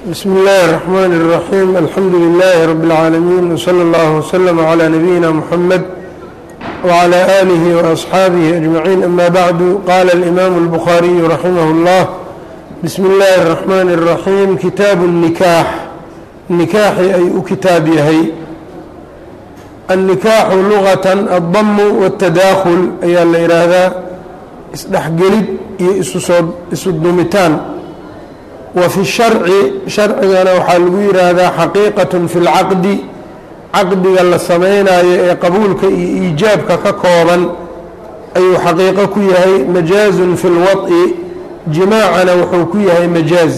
bsm اllahi الرحmn الرaحيم alxamdu لlh رb العaalمين وslى اllه وslm عlى نabيina mحamed وعlى آlih وأصxaabih أجمaعين ama bعd qala الإmam الbخariي raximh الllah bsm اllahi الرحmn الرaحيم kitaab النikaax nikaaxi ay u kitaab yahay الnikaaxu lugaة الdm والتadakhل ayaa la yidhaahdaa isdhexgelid iyo isu dumitaan wa fi sharci sharcigana waxaa lagu yidhaahdaa xaqiiqat fi lcaqdi caqdiga la samaynayo ee qabuulka iyo iijaabka ka kooban ayuu xaqiiqo ku yahay majaazun fi lwad'i jimaacana wuxuu ku yahay majaaz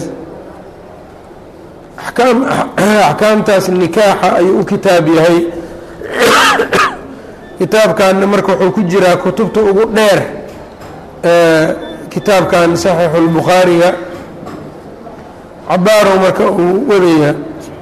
axkaamtaas nikaaxa ayuu u kitaab yahay kitaabkanna marka wuxuu ku jiraa kutubta ugu dheer kitaabkan saxiixu lbukhaariga cabaarow marka uu wadayaa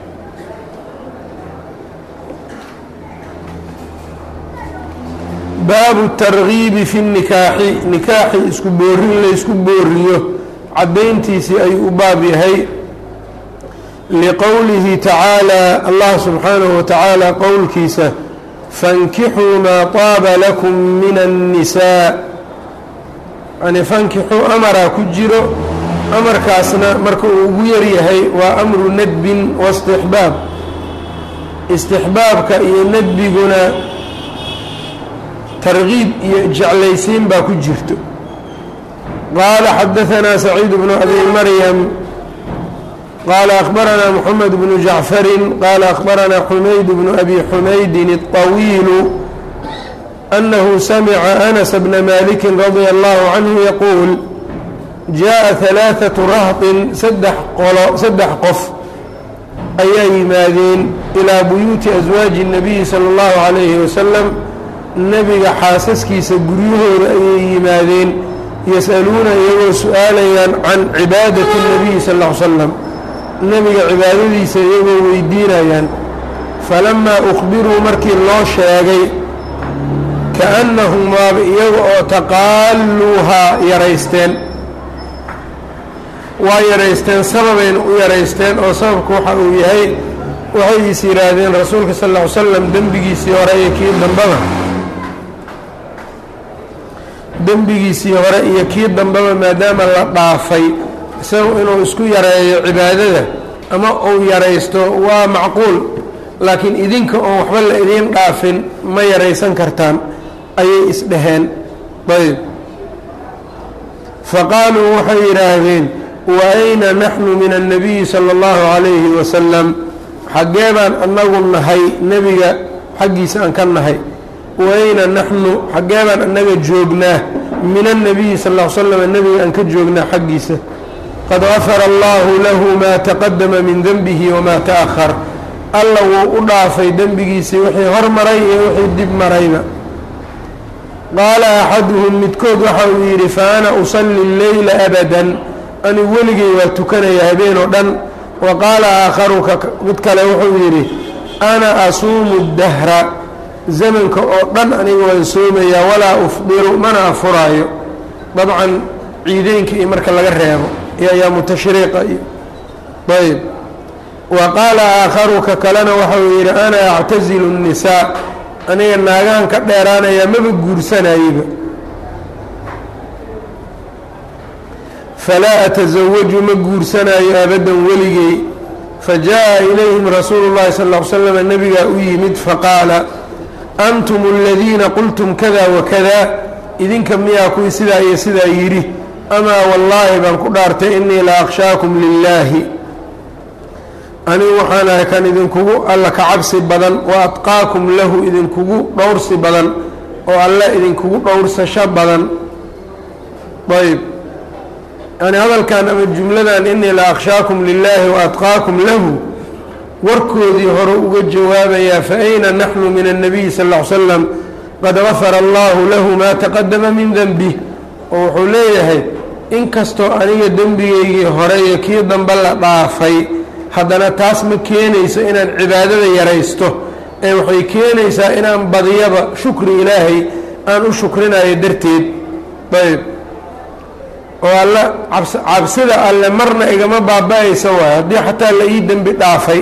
baabu targiibi fi nikaaxi nikaaxi isku boorin laysku booriyo caddayntiisii ayuu u baab yahay liqowlihi tacaalaa allah subxaanahu wa tacaala qowlkiisa fankixuu maa taaba lakum min annisaa yani fankixuu amaraa ku jiro amarkaasna marka uu ugu yaryahay waa amru nadbin waistixbaab istixbaabka iyo nadbiguna targiib iyo jeclaysiin baa ku jirto qaala xadaanaa saciid bnu abi maryam qaala akhbaranaa moxamed bnu jacfarin qaala akhbaranaa xumayd bnu abi xumaydin الطawiilu أنه سمع أنس بن مالك رضي الله عنه يقول جاء ثلاثة رهط سدح, سدح qof ayaa yimaadeen إلىa buyuuti أزواaج النبي صلى الله عليه وسلم nebiga xaasaskiisa guryahooda ayay yimaadeen yasأaluuna iyagoo su-aalayaan can cibaadaة النبي صلى اه عل سلم nebiga cibaadadiisa iyagoo weydiinayaan falamaa أخbiruu markii loo sheegay kaannahum waaba iyaga oo taqaaluuhaa yaraysteen waa yaraysteen sababayna u yaraysteen oo sababku waxa uu yahay waxay is yidhaahdeen rasuulka sal ll ly slam dembigiisii hore iyo kii dambaba dembigiisii hore iyo kii dambaba maadaama la dhaafay isagu inuu isku yareeyo cibaadada ama uu yaraysto waa macquul laakiin idinka oon waxba la idiin dhaafin ma yaraysan kartaan ayay isdhaheen ayb faqaaluu waxay yidhaahdeen wa ayna naxnu min annabiyi sala allahu calayhi wasalam xaggee baan annagu nahay nebiga xaggiisa aan ka nahay wa ayna naxnu xaggee baan annaga joognaa min annabiyi sal l slam nebiga aan ka joognaa xaggiisa qad gafara allahu lahu maa taqadama min denbihi wamaa ta'ahar alla wuu u dhaafay dembigiisii wixii hormaray iyo wixii dib marayba qaala axaduhum midkood waxa uu yidhi fa ana usalli leyla abadan anigu weligay waa tukanaya habeen oo dhan wa qaala aakharuka mid kale wuxuu yidhi ana asuumu dahra zamanka oo dhan aniga waan soomayaa walaa ufdiru mana afuraayo dabcan ciideynka iyo marka laga reebo iyo ayaamu tashriiqa iyo ayb wa qaala aakharuka kalena waxau yidhi ana actasilu الnisaa aniga naagahan ka dheeraanayaa maba guursanayeba falaa atasawaju ma guursanaayo abadan weligey fajaءa ilayhim rasuulu اllahi sal ll slam nebigaa u yimid faqaala antum اladiina qultum kada wakada idinka miyaa kuwii sidaa iyo sidaa yidhi amaa wallaahi baan ku dhaartay inii la akhshaakum lilaahi anigu waxaan ahay kan idinkugu alla ka cabsi badan wa atqaakum lahu idinkugu dhowrsi badan oo alla idinkugu dhowrsasho badan ayb yani hadalkan ama jumladan inii la akhshaakum lilaahi wa atqaakum lahu warkoodii hore uga jawaabayaa fa ayna naxnu min الnabiyi sal ll ly slam qad gafara allahu lahu maa taqadama min denbih oo wuxuu leeyahay inkastoo aniga dembigeygii hore iyo kii dambe la dhaafay haddana taas ma keenayso inaan cibaadada yaraysto ee waxay keenaysaa inaan badiyaba shukri ilaahay aan u shukrinayo darteed ayb oo alle cabsida alle marna igama baaba-aysa waayo haddii xataa la ii dembi dhaafay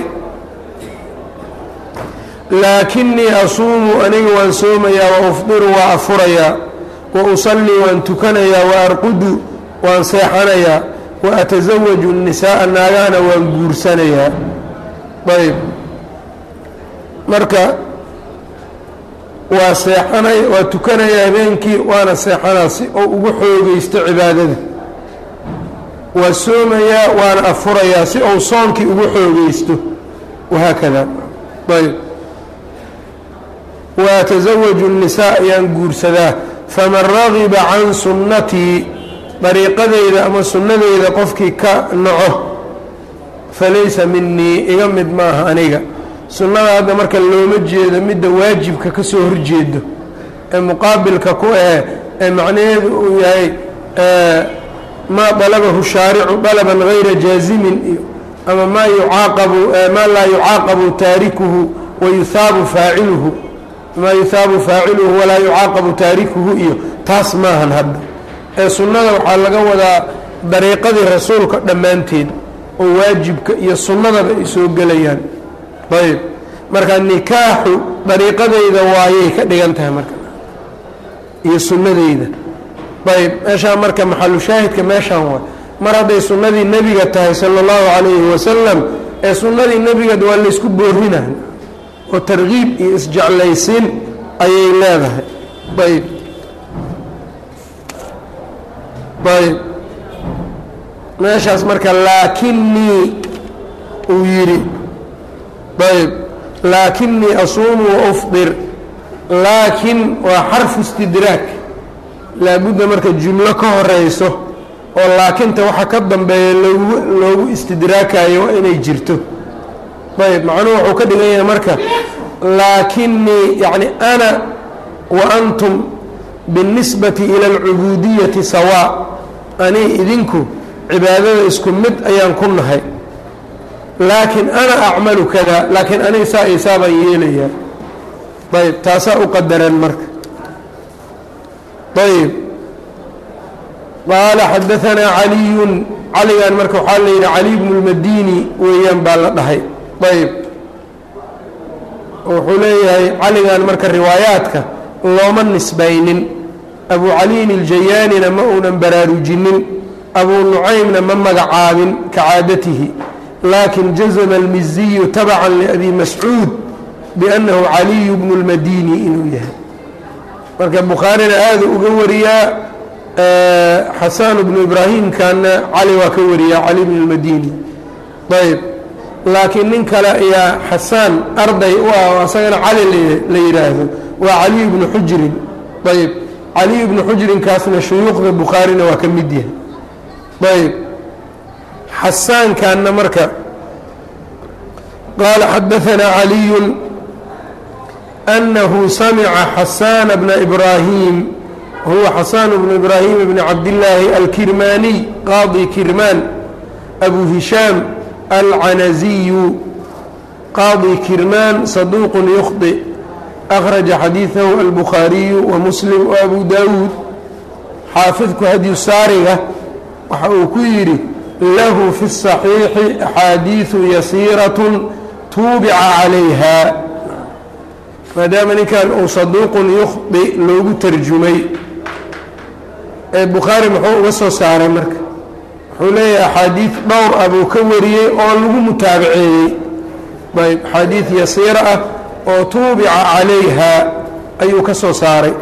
laakinii asuumu aniga waan soomayaa wa ufdiru waa afurayaa wa usallii waan tukanayaa wa arqudu waan seexanayaa wa atasawaju nisaaa naagahana waan guursanayaa ayb marka waa seexanay waa tukanaya habeenkii waana seexanaa si oo ugu xoogeysto cibaadada waa soomayaa waana afurayaa si ou soonkii ugu xoogeysto wahaakada ayb wa atasawaju الnisaa ayaan guursadaa faman ragiba can sunnatii dariiqadeyda ama sunnadeyda qofkii ka naco falaysa minii iga mid maaha aniga sunnada hadda marka looma jeedo midda waajibka ka soo horjeedo ee muqaabilka ku ah ee macnaheedu uu yahay maa dalabahu shaaricu dalaban gayra jaazimin iyo ama maa yucaaqabu maa laa yucaaqabu taarikuhu wa yuhaabu faaciluhu maa yuhaabu faaciluhu walaa yucaaqabu taarikuhu iyo taas maahan hadda ee sunnada waxaa laga wadaa dariiqadii rasuulka dhammaanteed oo waajibka iyo sunnadaba ay soo gelayaan ayb marka nikaaxu dariiqadayda waayay ka dhigan tahay marka iyo sunnadeyda ayb meeshaan marka maxalu shaahidka meeshaan waay mar hadday sunnadii nebiga tahay sala allahu calayhi wasalam ee sunnadii nebiga waa laysku boorinaha oo tarkiib iyo isjeclaysiin ayay leedahay ayb ayb meeshaas marka laakinii uu yidhi ayb laakinii asuumu waufdir laakin waa xarfu istidraag laabudda marka jumlo ka horeyso oo laakinta waxa ka dambeeya loogu loogu istidraakayo waa inay jirto ayb macnuhu wuxuu ka dhigan yahay marka laakinii yacni ana wa antum biاlnisbati ila alcubuudiyati sawaa anii idinku cibaadada isku mid ayaan ku nahay laakiin ana acmalu kada laakiin aniga saa isaa baan yeelayaa ayb taasaa u qadaran marka ayb qaala xadaanaa caliyun caligan marka waxaa la yidhi cali bnu اlmadini weeyaan baa la dhahay ayb wuxuu leeyahay caligan marka riwaayaadka looma nisbaynin abu caliyin iljayaanina ma uunan baraarujinin abu nucaymna ma magacaabin ka caadatihi laakin jazma almiziyu tabacan liabi mascuud biannahu caliyu bnu اlmadini inuu yahay marka bukhaarina aada uga wariyaa xasaan bnu ibraahimkana cali waa ka wariyaa cali bnu اlmadini ayb laakiin nin kale ayaa xasaan arday u ah oo asagana cali la yidhaahdo waa caliyu bnu xujrin ayb caliyu bnu xujrinkaasna shuyuukhda bukhaarina waa ka mid yahay ayb xasaankanna marka qaala xadaanaa caliyu أنه سمع حسان بن إبراهيم هو حسان بن إبراهيم بن عبد الله الكرماني قاضي كرمان أبو هشام العنزي قاضي كرمان صدوق يخطئ أخرج حديثه البخاري ومسلم وأبو داود حافظك هدي السارقة وحوكيري له في الصحيح أحاديث يسيرة توبع عليها maadaama ninkan uu saduuqun yukhdi loogu tarjumay ee bukhaari muxuu uga soo saaray marka wuxuu leeyahay axaadiid dhowr ah buu ka wariyey oo lagu mutaabaceeyey ayb axaadiid yasiira ah oo tuubica calayha ayuu ka soo saaray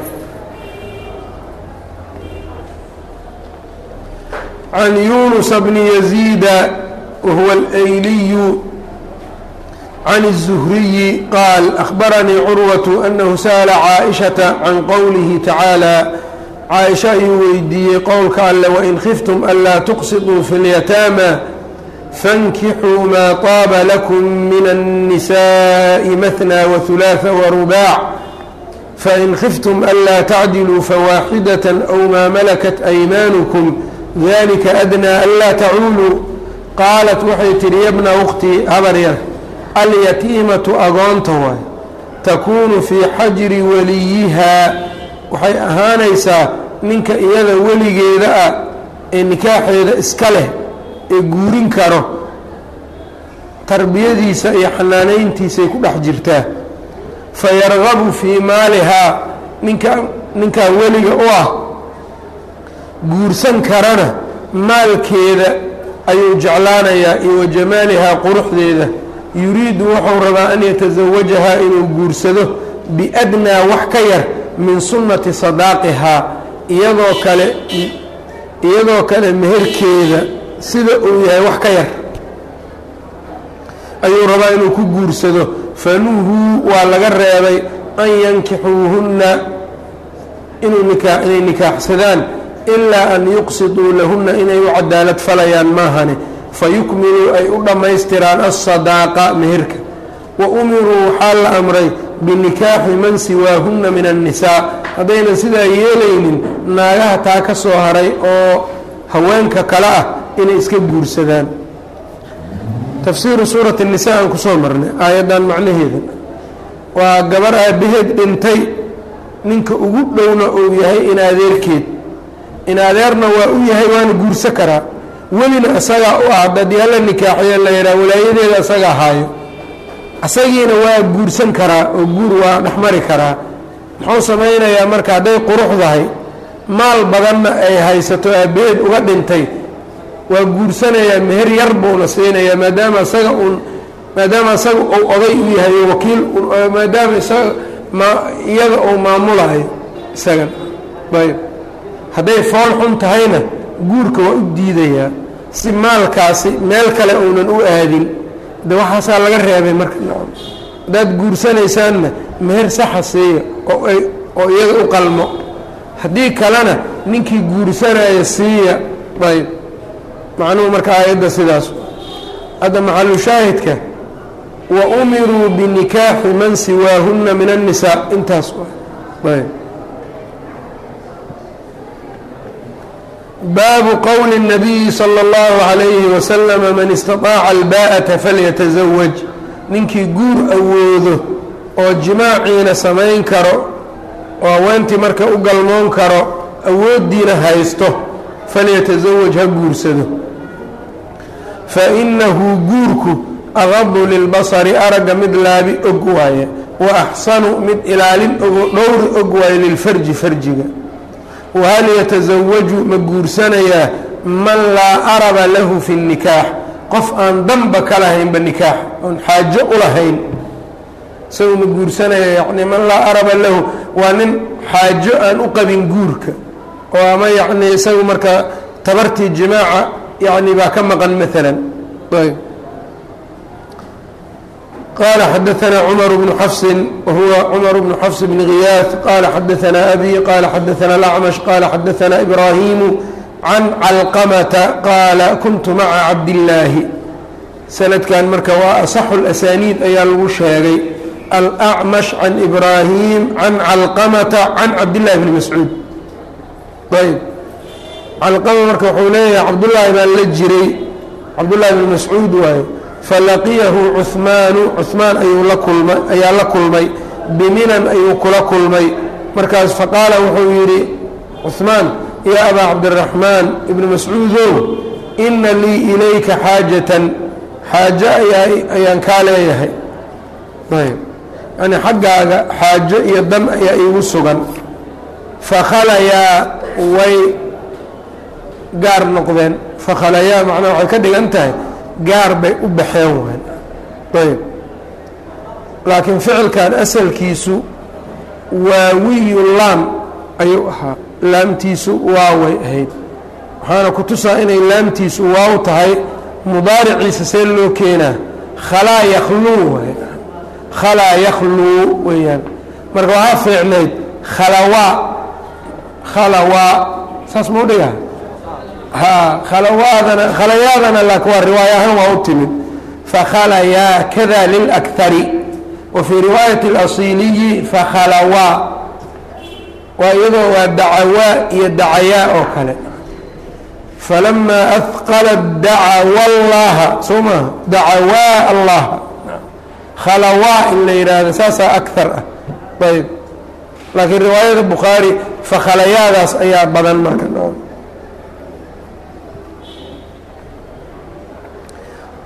can yunusa bni yaziida wahuwa alayliyu عن الزهري قال أخبرني عروة أنه سأل عائشة عن قوله تعالى عائشة يويدي قولك ألا وإن خفتم ألا تقسطوا في اليتامى فانكحوا ما طاب لكم من النساء مثنى وثلاث ورباع فإن خفتم ألا تعدلوا فواحدة أو ما ملكت أيمانكم ذلك أدنى ألا تعولوا قالت waxay tihi ya bna أkhti habar yar alyatiimatu agoonta waay takuunu fii xajri waliyihaa waxay ahaanaysaa ninka iyada weligeeda ah ee nikaaxeeda iska leh ee guurin karo tarbiyadiisa iyo xanaanayntiisay ku dhex jirtaa fayargabu fii maalihaa ninka ninkaa weliga u ah guursan karana maalkeeda ayuu jeclaanayaa iyo wa jamaalihaa quruxdeeda yuriidu wuxuu rabaa an yatasawajahaa inuu guursado biadnaa wax ka yar min sunnati sadaaqihaa iyadoo kale iyadoo kale meherkeeda sida uu yahay wax ka yar ayuu rabaa inuu ku guursado fanuhuu waa laga reebay an yankixuuhunna inuu nikaa inay nikaaxsadaan ilaa an yuqsiduu lahunna inay u cadaalad falayaan maahane fayukmiluu ay u dhammaystiraan alsadaaqa meherka wa umiruu waxaa la amray binikaaxi man siwaahunna min annisaa haddaynan sidaa yeelaynin naagaha taa ka soo haray oo haweenka kale ah inay iska guursadaan tafsiiru suurati nisa aan kusoo marnay aayaddan macnaheeda waa gabar aabbaheed dhintay ninka ugu dhowna uu yahay in adeerkeed in adeerna waa u yahay waana guurso karaa welina isagaa u ah haddii alla nikaaxiyo la yidhaha walaayadeeda isagaa haayo isagiina waa guursan karaa oo guur waa dhexmari karaa muxuu samaynayaa marka hadday quruxdahay maal badanna ay haysato aabbaheed uga dhintay waa guursanayaa meher yar buuna siinayaa maadaama isaga uun maadaama isaga uu oday u yahay wakiil maadaama isaga ma iyada uu maamulayo isagan ayb hadday fool xun tahayna guurka waa u diidayaa si maalkaasi meel kale uunan u aadin de waxaasaa laga reebay marka haddaad guursanaysaanna meher saxa siiya oo ay oo iyada u qalmo haddii kalena ninkii guursanaya siiya ayb macnuhu marka aayadda sidaas hadda maxalu shaahidka wa umiruu binikaaxi man siwaahunna min annisaa intaas ayb baabu qowli الnabiyi salى اllahu عalayhi waslama man istaطaaca albaa'ata falyataزawaj ninkii guur awoodo oo jimaaciina samayn karo oo haweentii marka u galmoon karo awooddiina haysto falyataزawaj ha guursado fainahu guurku aqadu lilbasari aragga mid laabi og waaye wa axsanu mid ilaalin ogo dhowri og waaye lilfarji farjiga wahal yatasawaju ma guursanayaa man laa araba lahu fi اnikaax qof aan danba ka lahaynba nikaax oon xaajo u lahayn isagu ma guursanaya yani man laa araba lahu waa nin xaajo aan u qabin guurka oo ama yani isagu marka tabartii jimaaca yani baa ka maqan maala ayb qال xdثna cmر بن xفs whuwa cmر بن xفs بن غiyاث qال xdثna أbي qال xdثna الأcmش qال xdثna إbrاhيم عن cلqمة qاala kuنت mعa cabdاللaahi sanadkan marka waa أصx الأsاniid ayaa lagu sheegay الأcmش عan إbrاhيم عan cلqمة عan cabdاللahi بن mascuud ayb calqama marka wuxuu leeyahay cabdالlahi baan la jiray cabdالlahi بن mascuud waaye falaqiyahu cuhmaanu cuhmaan ayuu la kulmay ayaa la kulmay biminan ayuu kula kulmay markaas faqaala wuxuu yidhi cuhmaan yaa abaa cabdiraxmaan ibni mascuudow inna lii ilayka xaajatan xaajo ayaan kaa leeyahay ayb yani xaggaaga xaajo iyo dan ayaa iigu sugan fakhalayaa way gaar noqdeen fakhalayaa macnaa waxay ka dhigan tahay gaar bay u baxeen wayn ayb laakiin ficilkan asalkiisu waawiyu laam ayuu ahaa laamtiisu waaway ahayd waxaana ku tusaa inay laamtiisu waaw tahay mudaariciisa see loo keenaa khalaa yakhluu waay khalaa yakhluu weeyaan marka waxaa fiicnayd khalawaa khalawaa saas mau dhigaa ha khalawaadana khalayaadana laakin waa riwaaya ahaan waa u timid fakhalayaa kada lilakari wa fii riwaayati اlasiiliyi fakhalawaa waa iyadoo waa dacawaa iyo dacayaa oo kale falamaa ahqala dacawa allaha soo maaha dacawaa allaha khalawaa in la yidhaahdo saasaa akar ah ayb laakiin riwaayada bukhaari fakhalayaadaas ayaa badan marka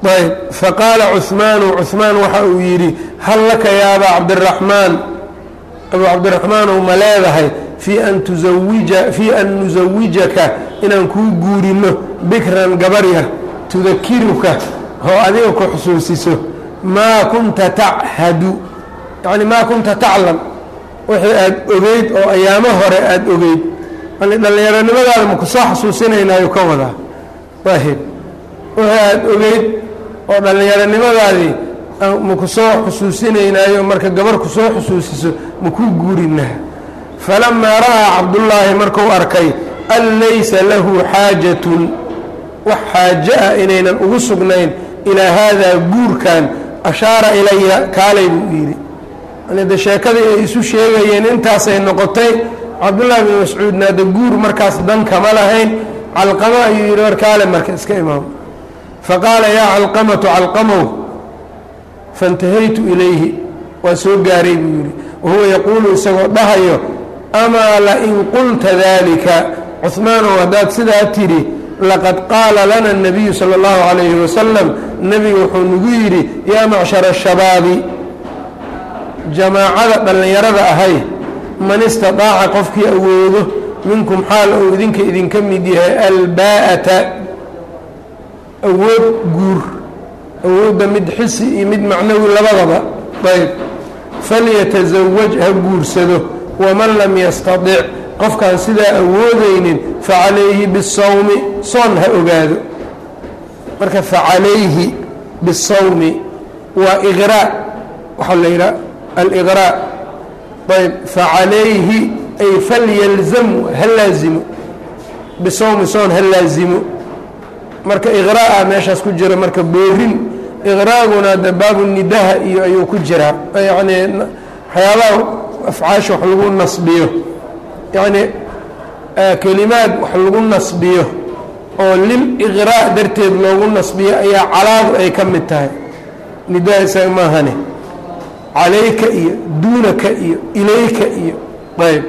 ayb faqaala cuhmaanu cuhmaan waxa uu yidhi hal laka ya abaa cabdiraxmaan abuu cabdiraxmaanow ma leedahay fii an tuawija fii an nusawijaka inaan kuu guurino bikran gabar yar tudakiruka oo adiga ku xusuusiso maa kunta tachadu yacni maa kunta taclam wixii aada ogeyd oo ayaamo hore aada ogeyd yani dhallinyaronimadaada maku soo xasuusinaynaayo ka wadaa waahib wixii aada ogeyd oo dhallinyaronimadaadii maku soo xusuusinaynaayo marka gabar ku soo xusuusiso makuu guurinaa falamaa ra'aa cabdullaahi markuu arkay an laysa lahu xaajatun wax xaajo ah inaynan ugu sugnayn ilaa haadaa guurkan ashaara ilaya kaalay buu yidhi yani de sheekadii ay isu sheegayeen intaasay noqotay cabdullaahi bin mascuudna de guur markaas dan kama lahayn calqamo ayuu yidhi war kaale marka iska imaamo faqaala yaa calqamatu calqamow faintahaytu ilayhi waa soo gaaray buu yidhi wahuwa yaquulu isagoo dhahayo amaa lain qulta dalika cuhmaanow haddaad sidaa tidhi laqad qaala lana الnabiyu salى اllahu عalayhi wasalam nebigu wuxuu nagu yidhi yaa macshara الshabaabi jamaacada dhallinyarada ahay man istaطaaca qofkii awoodo minkum xaal ou idinka idinka mid yahay albaa'ata awood guur awoodda mid xisi iyo mid macnawi labadaba ayb falyataزawaj ha guursado waman lam yastaطic qofkaan sidaa awoodaynin facalayhi bisawmi soon ha ogaado marka facalayhi bisawmi waa iqraa waxaa la yidhaha aliqraa ayb facalayhi ay falyalzamu ha laazimo bisawmi soon ha laazimo marka iqraa meeshaas ku jira marka boorin iqraaguna de baabu nidaha iyo ayuu ku jiraa yacni waxyaabaha afcaasha wax lagu nasbiyo yacni kelimaad wax lagu nasbiyo oo lil iqraa darteed loogu nasbiyo ayaa calaadu ay ka mid tahay nidaha isaga maahane calayka iyo duunaka iyo ilayka iyo ayb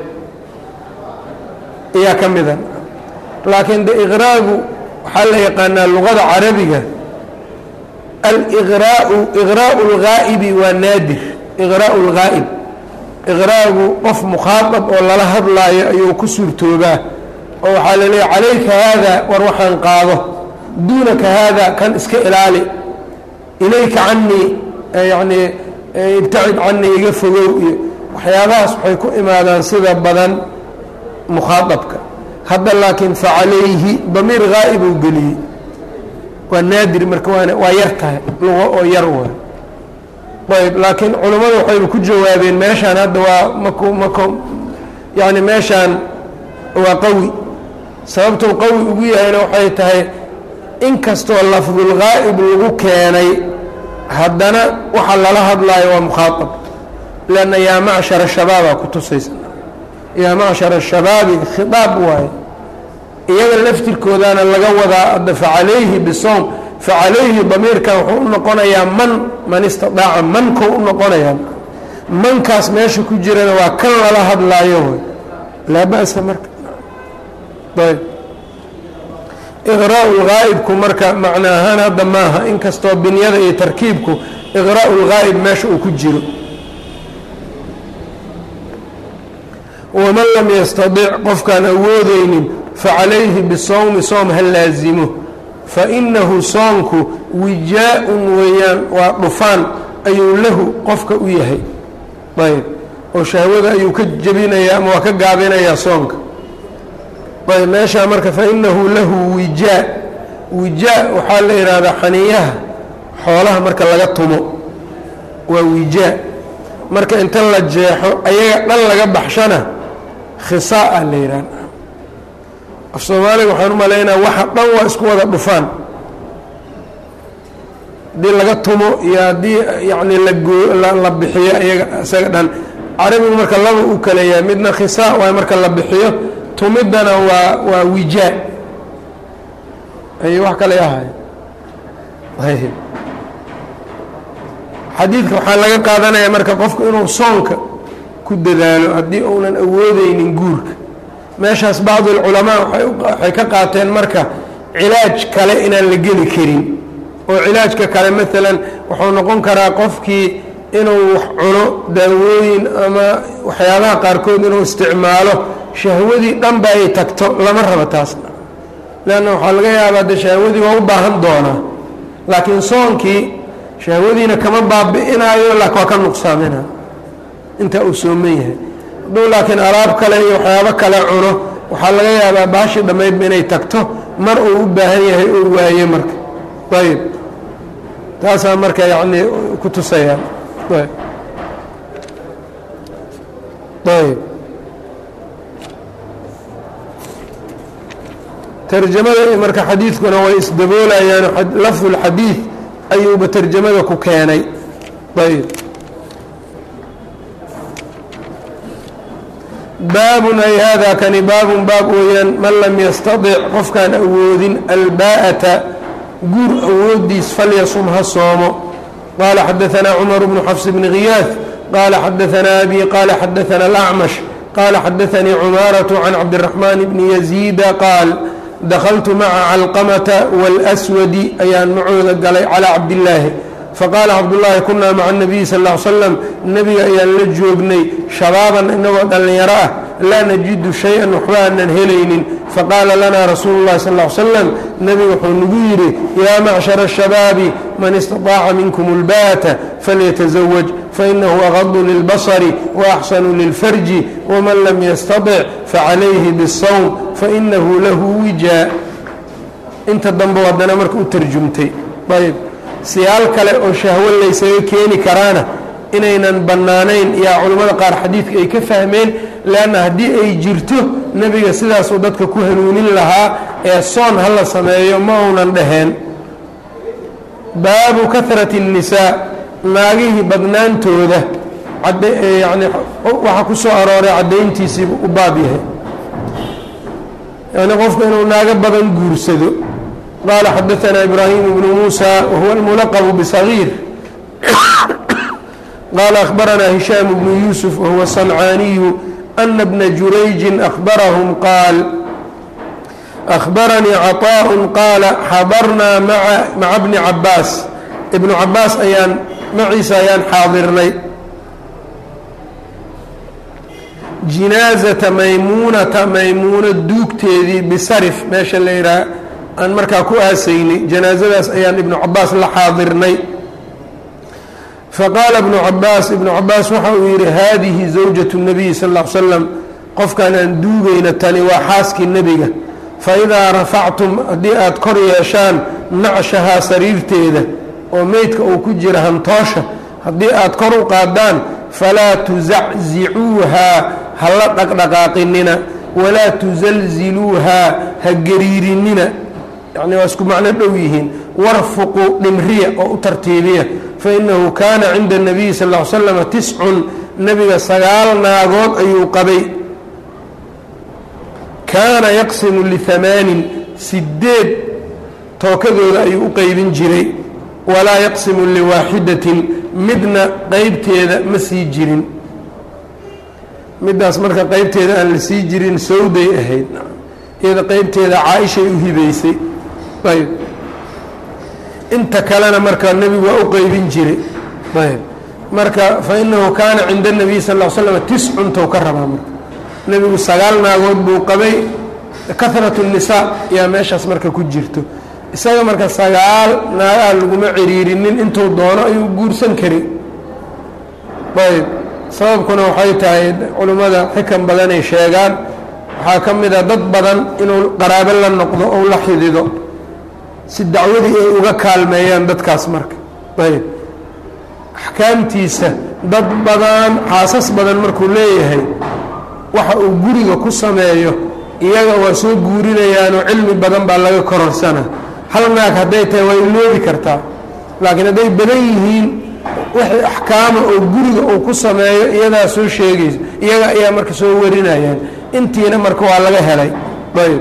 ayaa ka mida laakiin de iqraagu waxaa la yaqaanaa luqada carabiga aliqraau iqraau اlgaa'ibi waa naadir iqraau اlgaa'ib iqraagu qof mukhaaطab oo lala hadlaayo ayuu ku suurtoobaa oo waxaa la leeya calayka haada war waxaan qaado duunaka haada kan iska ilaali ilayka canii yacnii ibtacid canii iga fogow iyo waxyaabahaas waxay ku imaadaan sida badan mukhaaطabka hadda laakiin facalayhi damiir gaa'ib uu geliyey waa naadir marka waa yar tahay luqo oo yar waa ayb laakiin culammadu waxayba ku jawaabeen meeshaan hadda waa maku mako yacni meeshaan waa qawi sababtuu qawi ugu yahayna waxay tahay inkastoo lafdulgaa'ib lagu keenay haddana waxa lala hadlaayo waa mukhaaطab lanna yaa macshara shabaabaa ku tusaysa yaa macshara shabaabi khiaab waaye iyaga laftirkoodaana laga wadaa adda facalayhi bisowm facalayhi damiirkan wuxuu u noqonayaa man man istidaaca mankou u noqonayaa mankaas meesha ku jirana waa kan lala hadlaayo wy laa ba'sa marka ayb iqraa'u lgaa'ibku marka macna ahaan hadda maaha inkastoo binyada iyo tarkiibku iqraa'u lgaa'ib meesha uu ku jiro waman lam yastadic qofkaan awoodeynin facalayhi bisawmi soom ha laazimo fainahu soonku wijaa-un weeyaan waa dhufaan ayuu lahu qofka u yahay ayb oo shahwada ayuu ka jebinayaa ama waa ka gaabinayaa soonka ayb meeshaa marka fainahu lahu wijaa wijaa waxaa la yidhaahdaa xaniyaha xoolaha marka laga tumo waa wijaa marka inta la jeexo ayaga dhan laga baxshana khisaa la yidhahda af soomaaliga waxaan u malaynaa waxa dhan waa isku wada dhufaan haddii laga tumo iyo haddii yacni lagoo la bixiyo iyaga isaga dhan carabigu marka laba u kaleeyaa midna khisaa waay marka la bixiyo tumiddana waa waa wijaa ay wax kale ahay xadiidka waxaa laga qaadanaya marka qofku inuu soonka ku dadaalo haddii uunan awoodeynin guurka meeshaas bacdu alculamaa waxay ka qaateen marka cilaaj kale inaan la geli karin oo cilaajka kale maalan wuxuu noqon karaa qofkii inuu wax cuno daawooyin ama waxyaabaha qaarkood inuu isticmaalo shahwadii dhanba ay tagto lama rabo taasna leanna waxaa laga yaabaa de shahwadii waa u baahan doonaa laakiin soonkii shahwadiina kama baabi'inaayo laakin waa ka nuqsaamina intaa uu sooman yahay hadduu laakiin alaab kale iyo waxyaabo kale cuno waxaa laga yaabaa baashii dhammaydba inay tagto mar uu u baahan yahay oo waaye marka ayb taasaa marka yacni ku tusayaan ayb ayb tarjamada marka xadiidkuna way isdaboolayaan lafdu lxadiid ayuuba tarjamada ku keenay ayb baabun ay hada kani baabun baab weeyaan man lam yastadic qofkaan awoodin albaa'ata guur awoodiis falyasum ha soomo qaala xadaanaa cumar bnu xafs bni khiyaad qaala xadaanaa abi qaala xadaana alacmash qaala xadaanii cumaaratu can cabdiraxmaan bni yaziida qaal dakaltu maca calqamata wاlswadi ayaan macooda galay calaa cabdillaahi faqaala cabdullaahi kunaa maca nabiyi sal l slam nebiga ayaan la joognay shabaaban inagoo dhallinyaro ah laa najidu shay-an waxba aanan helaynin faqaala lanaa rasuulu llahi sal l slam nebiga wuxuu nagu yidhi yaa macshara ashabaabi man istaطaaca minkum اlbaata falytasawaj fainahu agadu lilbasri waaxsanu lilfarji waman lam yastaطic facalayhi bالsawm fainahu lahu wijaa inta dambe haddana marka u tarjumtay ayb siyaal kale oo shahwo laysaga keeni karaana inaynan bannaanayn yaa culammada qaar xadiidka ay ka fahmeen leanna haddii ay jirto nebiga sidaasuu dadka ku hanuunin lahaa ee soon ha la sameeyo ma uunan dhaheen baabu kahrati الnisaa naagihii badnaantooda yani waxaa ku soo arooray caddayntiisiibu u baab yahay yani qofku inuu naago badan guursado qال xdثna إbrahيم بن موسى وهو الملqب بصغير qال أخبرnا هiشhام بن يوسف وهو الصنعاني أن بن جurayج أخبرهم qاaل أخبرنيi عطاء qاaل xضرnaa mعa بن عabاas بن عabاas ayaan maciisa ayaan xaadirnay جinاaزة maymuنaةa maymuuno duugteedii bsrف meesha la yidhaha aan markaa ku aasaynay janaasadaas ayaan ibnu cabaas la xaadirnay faqaala ibnu cabaas ibnu cabaas waxa uu yidhi haadihi zawjatu الnabiyi sal ا l slam qofkan aan duugayna tani waa xaaskii nebiga faidaa rafactum haddii aad kor yeeshaan nacshahaa sariirteeda oo meydka uu ku jira hantoosha haddii aad kor u qaadaan falaa tusaczicuuhaa ha la dhaqdhaqaaqinina walaa tusalziluuhaa ha gariirinina yani waa isku macno dhow yihiin warfuqu dhimriya oo u tartiibiya fainahu kaana cinda الnabiyi sal ا slam tiscun nebiga sagaal naagood ayuu qabay kaana yaqsimu lihamaanin sideed tookadooda ayuu u qeybin jiray walaa yaqsimu liwaaxidatin midna qeybteeda ma sii jirin middaas marka qeybteeda aan la sii jirin sawday ahayd iyada qeybteeda caaishay u hibaysay ayb inta kalena marka nebigu waa u qeybin jiray ayb marka fainahu kaana cinda الnabiy sal ا slam tiscun tow ka rabaa marka nebigu sagaal naagood buu qabay kahrat الnisaa yaa meeshaas marka ku jirto isaga marka sagaal naagaha laguma ciriirinin intuu doono ayuu guursan kari ayb sababkuna waxay tahay culimmada xikan badanay sheegaan waxaa ka mid a dad badan inuu qaraabo la noqdo ou la xidido si dacwadii ay uga kaalmeeyaan dadkaas marka ayb axkaamtiisa dad badan xaasas badan markuu leeyahay waxa uu guriga ku sameeyo iyaga waa soo guurinayaanoo cilmi badan baa laga kororsana hal naag hadday tahay waa iloobi kartaa laakiin hadday badan yihiin wixii axkaama oo guriga uu ku sameeyo iyadaa soo sheegayso iyaga ayaa marka soo warinayaan intiina marka waa laga helay ayb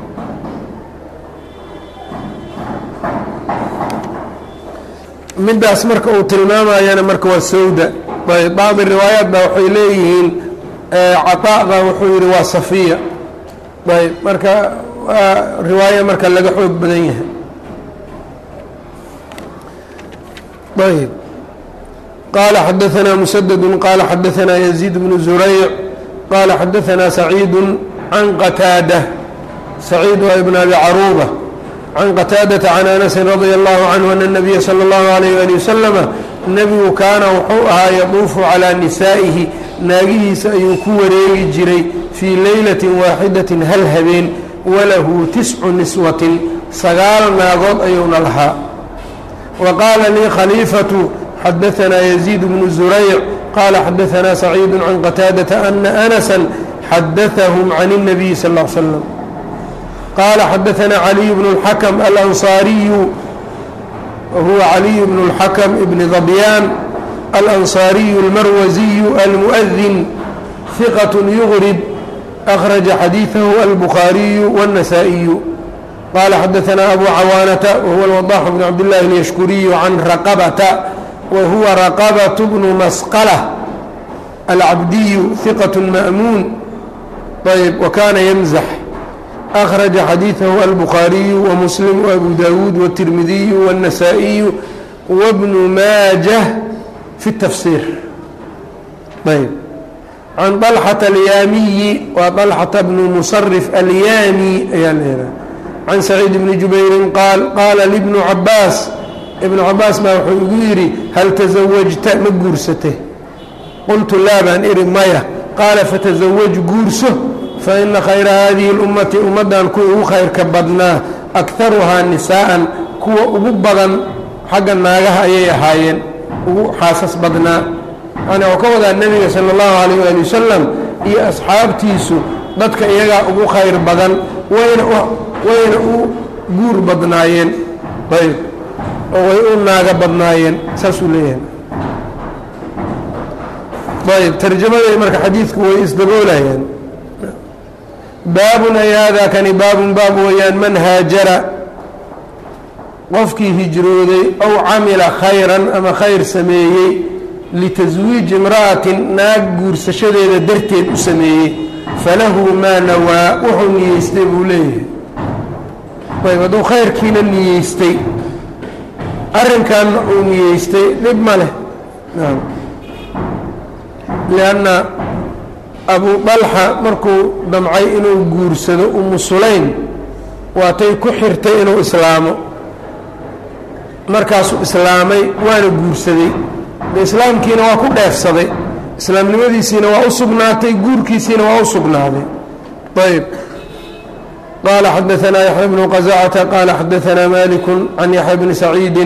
middaas marka uu tilmaamayana marka waa sawda ayb bacdi riwaayaat baa waxay leeyihiin caطaءda wuxuu yihi waa safiya ayb marka waa riwaayo marka laga xoog badan yahay ayb qaala xadaanaa musadadu qaala xadaanaa yaziid bnu zurayc qaala xadaanaa saciidu can qataada saciid waa ibn abi caruuba can qataadata can anasin radia allahu canhu ana nabiya sala allahu alayh ali wasalama nebigu kaana wuxuu ahaa yaduufu calaa nisaa'ihi naagihiisa ayuu ku wareegi jiray fii leylatin waaxidatin hal habeen walahu tiscu niswatin sagaal naagood ayuuna lahaa wa qaala lii khaliifatu xadaanaa yaziid bnu zurayc qaala xadaanaa saciidu can qataadata ana anasan xadaahum can الnabiyi sal ll slam qaala xadaanaa caliy bnu اlxakm alansaariyu wahuwa caliy bnu اlxakm ibni dabyaan alansaariyu اlmarwasiyu almuؤdin hiqaة yugrib أkhraja xadiiثahu albukhaariyu wالnasaa-iyu qaala xadaanaa abu cawaanata wahuwa alwadax bn cabdillahi اlyashkuriyu can raqabata wahuwa raqabaة bnu masqlة alcabdiyu hiqaة ma'muun ayb wakana ymzax أkhraja xadiiثahu albukhaariyu wamuslim وabu dawuud wالtirmidiyu wالnasaa-iyu wbnu maajah fi الtafsir ayb can طalxata alyaamiyi waa طalxata bnu musarif alyaami ayaa leedahay can saciid bni jubayrin qaal qaala libnu cabaas ibnu cabaas baa wuxuu igu yidhi hal tasawajta ma guursate qultu laa baan ihi maya qaala fatasawaj guurso faina khayra hadihi اlummati ummaddan kuwa ugu khayrka badnaa akharuhaa nisaa'an kuwa ugu badan xagga naagaha ayay ahaayeen ugu xaasas badnaa yani oo ka wadaa nebiga sala allahu calayh waali wasalam iyo asxaabtiisu dadka iyagaa ugu khayr badan wayna wayna u guur badnaayeen ayb oo way u naaga badnaayeen saasuu leeyahay ayb tarjamaday marka xadiidku way isdaboolayaan baabun ay haadaa kani baabun baab weeyaan man haajara qofkii hijrooday ow camila khayran ama khayr sameeyey litaswiiji imra'atin naag guursashadeeda darteed u sameeyey falahu maa nawaa wuxuu niyeystay buu leeyahay ayb hadduu khayrkiina niyeystay arrinkanna uu niyeystay dhib ma leh naam lianna abu dalxa markuu damcay inuu guursado umu sulaym waatay ku xirtay inuu islaamo markaasuu islaamay waana guursaday de islaamkiina waa ku dheefsaday islaamnimadiisiina waa u sugnaatay guurkiisiina waa u sugnaaday ayb qaala xadaanaa yaxya bnu qazacata qaala xadaanaa maliku can yaxya bni saciidi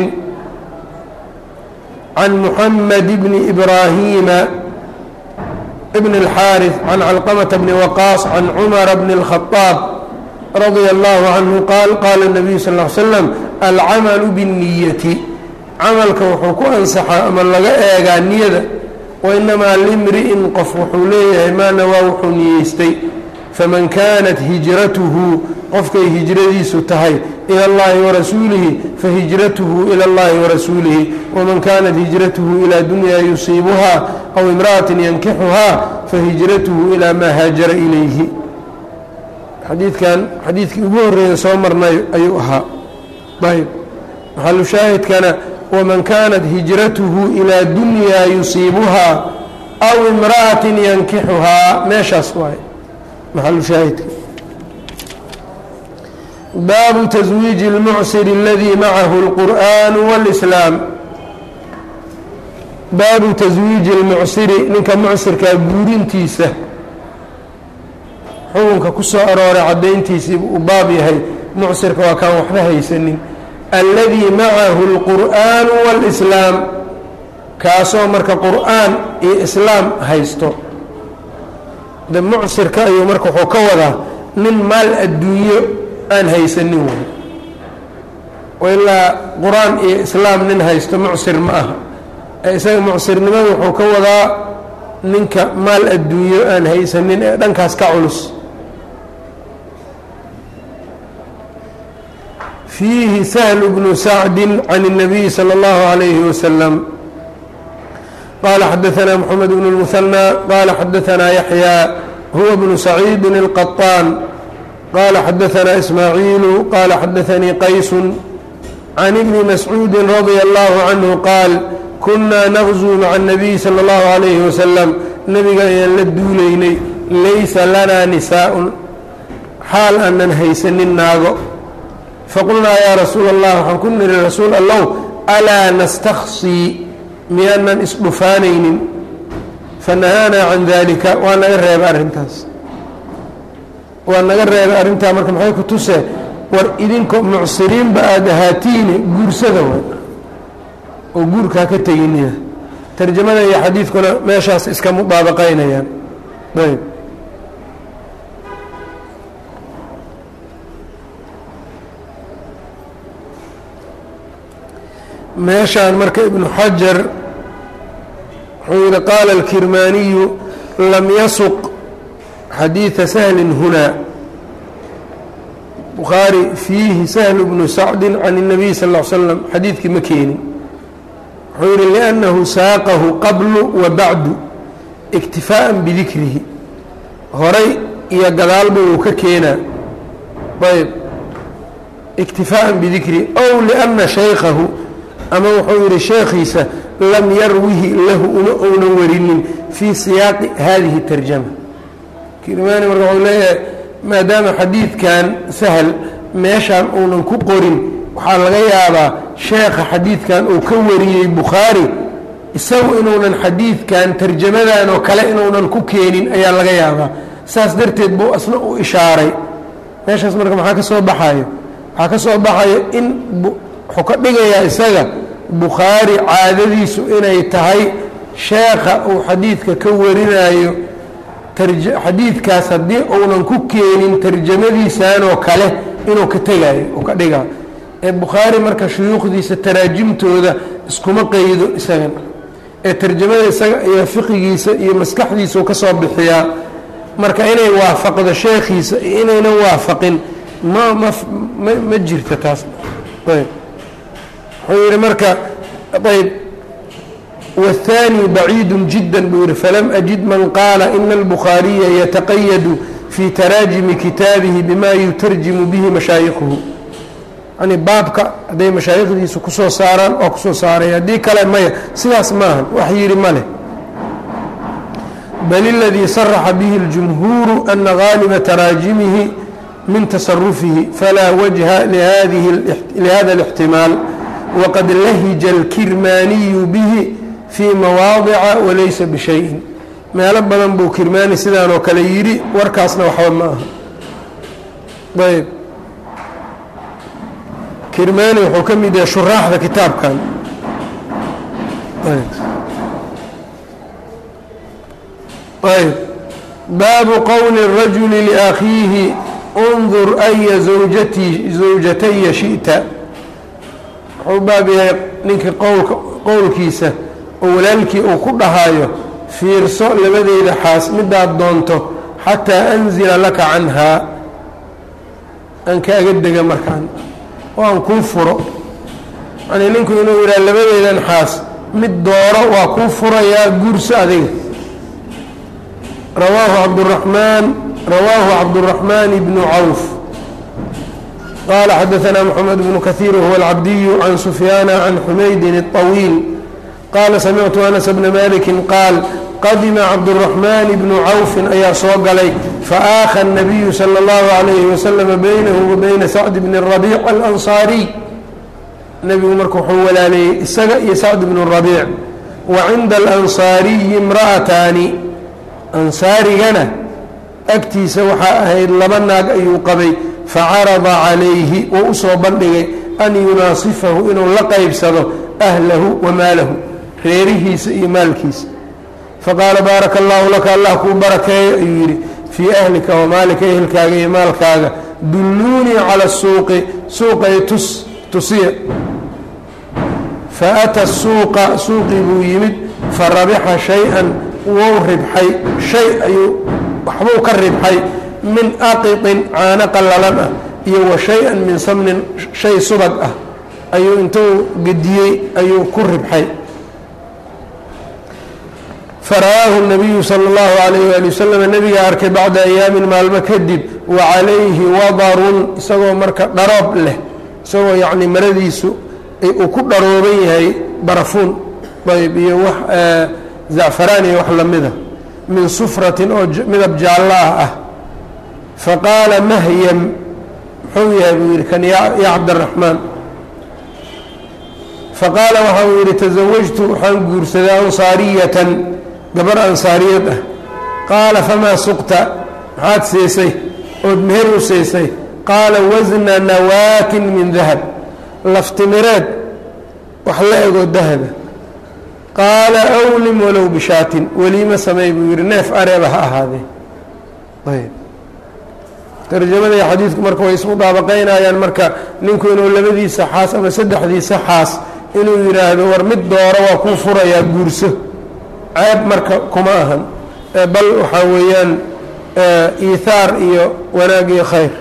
can muxamed bni ibraahiima bn اlxaariث can calqamata bni waqaas can cumara bni اlkhadaab radia allahu canhu qaal qaala الnabiyu sal ll ly slam alcamalu biالniyati camalka wuxuu ku ansaxaa ama laga eegaa niyada wainamaa limri'in qof wuxuu leeyahay maa nawaa wuxuu niyeystay faman kaanat hijratuhu qofkay hijradiisu tahay ila اllahi warasuulihi fahijratuhu ila اllahi warasuulihi waman kaanat hijratuhu ilaa dunya yusiibuha aw imra'atin yankixuhaa fahijratuhu ilaa maa haajara ilayhi xadiidkan xadiidkii ugu horreeya soo marnay ayuu ahaa ayb maxalu shaahidkana waman kaanat hijratuhu ilaa dunyaa yusiibuhaa aw imra'atin yankixuhaa meeshaas waay maxalu shaahidka baabu taswiiji اlmucsir اladii macahu اlqur'an wاlislaam baabu taswiiji اlmucsiri ninka mucsirkaa guurintiisa xukunka ku soo arooray caddayntiisii uu baab yahay mucsirka waa kaan waxba haysanin alladii macahu اlqur'aanu wاlislaam kaasoo marka qur'aan iyo islaam haysto de mucsirka ayuu marka wuxuu ka wadaa nin maal adduunyo aan haysanin wey ilaa qur-aan iyo islaam nin haysto mucsir ma aha ee isaga mucsirnimada wuxuu ka wadaa ninka maal adduunyo aan haysanin ee dhankaas ka culus fiihi sahlu bnu sacdi can الnabiyi salى اllahu عalayhi wasalam qala xadaثna mxamed bn اlmuhanى qala xadaثna yaxya huwa bnu saciidi الqaطaan qala xadaثna ismaaciilu qala xadaثanii qaysu can ibni mascuudi radia allahu canhu qaal kunaa naqzuu maca الnabiy salى اllahu alayhi wasalam nebiga ayaan la duulaynay laysa lanaa nisaa'un xaal aanan haysanin naago faqulnaa yaa rasuul allah waxaan ku niri rasuul allow alaa nastaksii miyaanan isdhufaanaynin fanahaanaa can dalika waa naga reebay arrintaas waa naga reebay arrintaa marka maxay ku tusee war idinko mucsiriinba aada ahaatiine guursada wa oo guurkaa ka teginina tarjamada iyo xadiidkuna meeshaas iska mudaabaqaynayaan ayb meeshaan marka ibnu xajar wuxuu yihi qaala alkirmaaniyu lam yasuq xadiida sahlin hunaa bukhaari fiihi sahlu bnu sacdin can الnabiy sal ا l slam xadiidkii ma keenin wuxuu yihi liأnnahu saaqahu qablu wa bacdu iktifaaءa bidikrihi horay iyo gadaalba uu ka keenaa ayb iktifaaءa bidikrihi ow liأna shaykahu ama wuxuu yihi sheekhiisa lam yarwihi lahu uma ounan warinin fii siyaaqi hadihi tarjama kirmaani marka wuxuu leeyahay maadaama xadiidkan sahal meeshaan uunan ku qorin waxaa laga yaabaa sheekha xadiidkan uu ka wariyey bukhaari isagu inuunan xadiidkan tarjamadan oo kale inuunan ku keenin ayaa laga yaabaa saas darteed buu asna u ishaaray meeshaas marka maxaa ka soo baxayo waxaa ka soo baxayo in wuxuu ka dhigayaa isaga bukhaari caadadiisu inay tahay sheekha uu xadiidka ka warinayo xadiidkaas haddii uunan ku keenin tarjamadiisanoo kale inuu ka tegayo uu ka dhigaa ee bukhaari marka shuyuukhdiisa taraajimtooda iskuma qeydo isagan ee tarjamada isaga iyo fiqigiisa iyo maskaxdiisau ka soo bixiyaa marka inay waafaqdo sheekhiisa iyo inaynan waafaqin ma ma ma jirta taas ayb wuxuu yihi marka ayb والثاني بعيد جدا buu yihi فlم أجد maن qاaل إن البخاaريa يتqيد في تراaجم kitaaبihi بma يترجم bه مaشhaaيkhu yani baabka hadday mashaayikdiisu kusoo saaraan waa kusoo saaray haddii kale maya sidaas maaha wax yihi ma leh bل الذي صرح bه الجمهور أن غاaلبa تراaجمihi min تصرفihi فlا وجهa لhذا الاحتiماaل وqad lahج الكirmاniي bه fii mawaadica walaysa bishayin meelo badan buu kirmaani sidaan oo kale yidhi warkaasna waxba ma aha ayb kirmaani wuxuu ka mid yahay shuraaxda kitaabkan ayb baabu qowli الrajuli liakhiihi اndur aya zawjati zawjataya shiئta wuxuu baab yahay ninkii qowlka qowlkiisa oo walaalkii uu ku dhahaayo fiirso labadeyda xaas midaad doonto xataa anzila laka canhaa aan kaaga dega markaan oo aan kuu furo yanii ninku inuu yidhaha labadeydan xaas mid dooro waa kuu furayaa guurso adiga rawaahu cabduraxmaan rawaahu cabduraxmaan bnu cawf qaala xadaanaa moxamed bnu kahiir wahuwa alcabdiyu can sufyaana can xumaydin الطawiil qaala samictu anas bna maliki qaal qadima cabduraxmaan bnu cawfin ayaa soo galay faaaha الnabiyu salى اllahu عalayhi waslama baynahu wa bayna sacd bni rabiic alansaariy nebigu marka wuxuu walaaleeyey isaga iyo sacd bnu rabiic wa cinda alansaariyi imra'ataani ansaarigana agtiisa waxaa ahayd laba naag ayuu qabay facarada calayhi wou u soo bandhigay an yunaasifahu inuu la qaybsado ahlahu wa maalahu reerihiisa iyo maalkiisa faqaala baaraka allaahu laka allah kuu barakeeyo ayuu yidhi fii ahlika wamaalika ehelkaaga iyo maalkaaga dulluunii cala suuqi suuqay tus tusiya faata suuqa suuqii buu yimid farabixa shay-an wou ribxay shay ayuu waxbuu ka ribxay min aqiطin caano qallalan ah iyo wa shay-an min samnin shay subag ah ayuu intuu gediyey ayuu ku ribxay fara'aahu الnabiyu salى اllahu عalayh wali waslm nebiga arkay bacda ayaamin maalmo kadib wa calayhi wadarun isagoo marka dharoob leh isagoo yacni maradiisu uu ku dharooban yahay barafuun ayb iyo wax zacfaraan iyo wax lamida min sufratin oo midab jaallo ah ah faqaala mahyam muxuu yahay buu yidhi kan ya cabdiraxmaan faqaala waxa uu yidhi tasawajtu waxaan guursaday ansaariyatan gabar ansaariyad ah qaala famaa suqta maxaad siisay ood meher u siisay qaala wasna nawaatin min dahab laftimireed wax la egoo dahaba qaala awlim walow bishaatin weliima sameey buu yidhi neef areeba ha ahaadee ayb tarjamada iyo xadiidku marka way isku daabaqaynayaan marka ninku inuu labadiisa xaas ama saddexdiisa xaas inuu yidhaahdo war mid dooro waa kuu furayaa guurso ceeb marka kuma ahan bal waxaa weeyaan iihaar iyo wanaag iyo khayr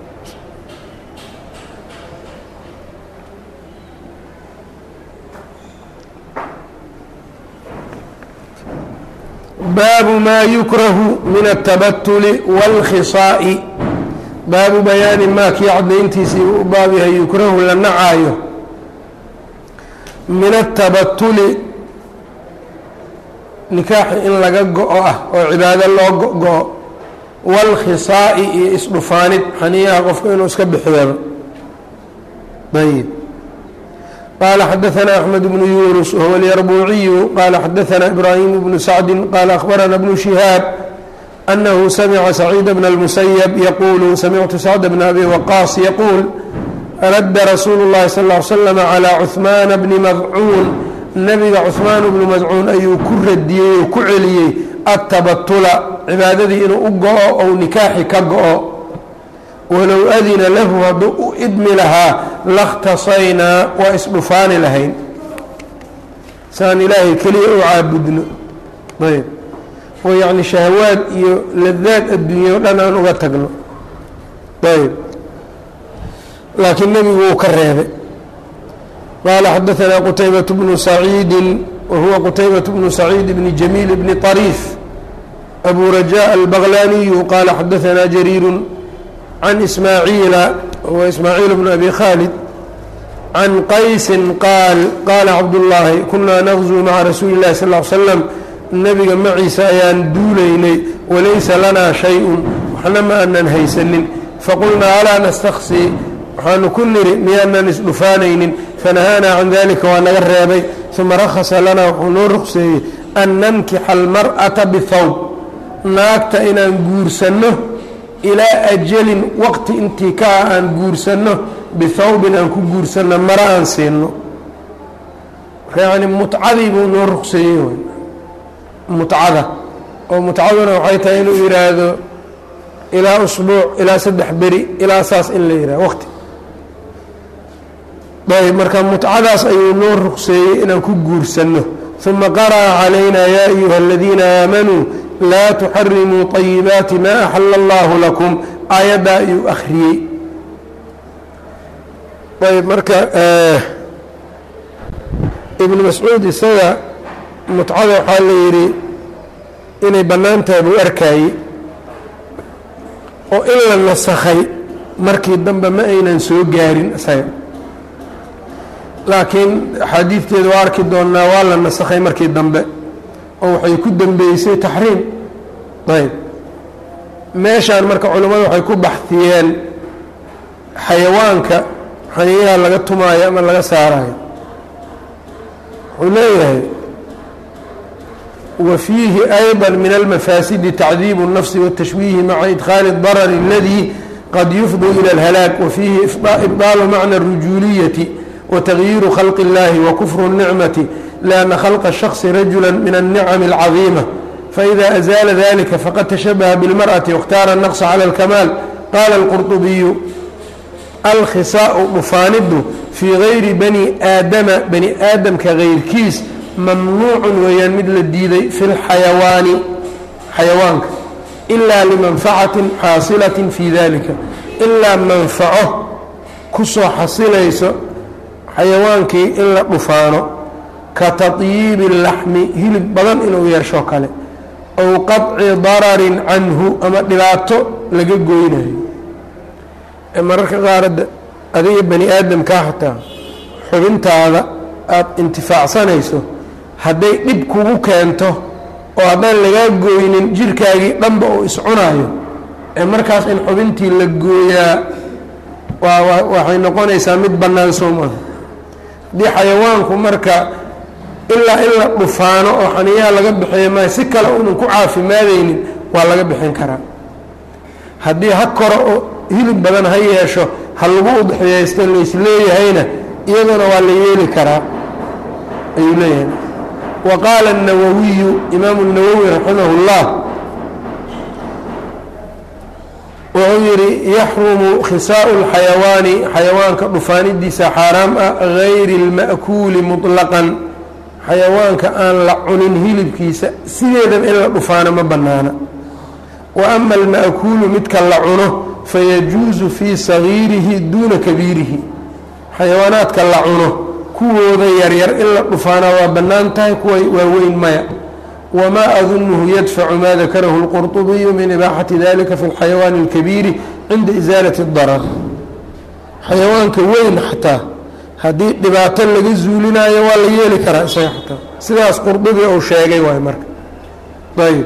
baabu maa yukrahu min altabatuli wاlkhisaa'i baabu bayaani maa kii caddayntiisii u baab yahay yukrahu la nacaayo min atabatuli nikaaxi in laga go-o ah oo cibaado loo go-go-o wاlkhisaa'i iyo isdhufaanid xaniyaha qofka inuu iska bixiyaba ayb qال xdثna أحمد بن يuنس وهو اليربوعي qال xdثna إبراهيم بن سعد qال أخبرna بن شهاaب أنه سمع سعيد بن المسيب يقول سمعت سعد بن أبي وقاص يقول رد رsuuل اللhi صلى اه علي وسلم على cثمان بن مdcuun نبga cثmaan بن مdcuun ayuu ku radiyey oo ku celiyey التabatula cibaadadii inuu u go-o ou nikaaxi ka go-o walow adina lahu hadduu u idmi lahaa lakhtasaynaa waa isdhufaani lahayn saan ilaahay keliya u caabudno ayb oo yacni shahawaad iyo ladaad adduunya o dhan aan uga tagno ayb laakiin nebigu wuu ka reebay qaala xadaثanaa qutaybaة bnu saciidi wa huwa qutaybaة bnu saciid bni jamiil bni طariif abu rajaء albaqlaniyu qaala xadaثanaa jariiru can ismaaciila huwa ismaaciil bnu abi khaalid can qaysin qaal qaala cabdullaahi kunaa naqzuu maca rasuuli اllahi sal ly slam nebiga maciisa ayaan duulaynay walaysa lanaa shay-un waxna ma aanan haysanin faqulnaa alaa nastaksi waxaanu ku niri miyaanan isdhufaanaynin fanahaanaa can dalika waa naga reebay uma rakhasa lanaa wuxuu noo ruqseeyey an nankixa almar'ata bihawb naagta inaan guursanno ilaa ajalin waqti intii ka ah aan guursanno bihawbin aan ku guursanno mara aan siinno marka yacni mutcadii buu noo ruqseeyey wy mutcada oo mutcaduna waxay tahay inuu yidhaahdo ilaa usbuuc ilaa saddex beri ilaa saas in la yidhahdo waqti ayb marka mutcadaas ayuu noo ruqseeyey inaan ku guursanno uma qara'a calayna yaa ayuha aladiina aamanuu laa tuxarimuu طayibaati maa axala allahu lakum aayaddaa ayuu akhriyey ayb marka ibnu mascuud isaga mutcada waxaa la yidhi inay bannaan tahay buu arkaayey oo in la nasakhay markii dambe ma aynan soo gaarin isaga laakiin axaadiidteeda waa arki doonnaa waa la nasakhay markii dambe oo waxay ku dembeysay taxriim ayb meeshaan marka culimmadu waxay ku baxiyeen xayawaanka xaniyaha laga tumaayo ama laga saarayo wuxuu leeyahay wa fiihi ayضا min almafaasidi tacdiib الnafsi wالtashwiihi maca idkhaali الdarr اladii qad yufdi ilى اlhalaag wa fiihi ibdaalu macna الrujuuliyati وتغyiiru khalq الlahi وkfr الnicmaةi لأnna khalqa الشhخص rajula min الnicm الcaظiimة faإida أزاala dalika faqad تashabaha bاlmarأةi واkhtaara النqص calى الkamaal qala الqurطubiyu alkhisaaءu dhufaanidu fii gayri bani aadama bani aadamka gayrkiis mamnuucu weeyaan mid la diiday fi اlxayawaani xayawaanka إila limanfacaةi xaasilaة fi dalika ilaa manfaco kusoo xasilayso xayawaankii in la dhufaano ka taطyiibi اlaxmi hilib badan inuu yeesho kale ow qaطci dararin canhu ama dhibaato laga goynayo mararka qaar adiga bani aadamkaa xataa xubintaada aada intifaacsanayso hadday dhib kugu keento oo haddaan lagaa gooynin jirkaagii dhanba uu iscunaayo ee markaas in xubintii la gooyaa waa waxay noqonaysaa mid bannaan soo maaha haddii xayawaanku marka ilaa in la dhufaano oo xaniyaha laga bixiyo maayo si kale unan ku caafimaadaynin waa laga bixin karaa haddii ha koro oo hilib badan ha yeesho ha lagu udxiyaysto laysleeyahayna iyaduna waa la yeeli karaa ayuu leeyahay wa qaala الnawawiyu imaamu الnawowi raximah اllah wuxuu yidhi yaxrumu khisaau اlxayawaani xayawaanka dhufaanidiisa xaaraam ah gayri اlma'kuuli muطlaqan xayawaanka aan la cunin hilibkiisa sideedaba in la dhufaano ma bannaana wa ama alma'kuulu midka la cuno fayajuusu fii sagiirihi duuna kabiirihi xayawaanaadka la cuno kuwooda yaryar in la dhufaana waa bannaan tahay kuwa waaweyn maya wamaa adunuhu yadfacu maa dakarahu اlqurطubiyu min ibaaxati dalika fi اlxayawaani اlkabiiri cinda isaalati اdarar xayawaanka weyn xataa haddii dhibaato laga zuulinaayo waa la yeeli karaa isaga xataa sidaas qurdubi uu sheegay waay marka ayb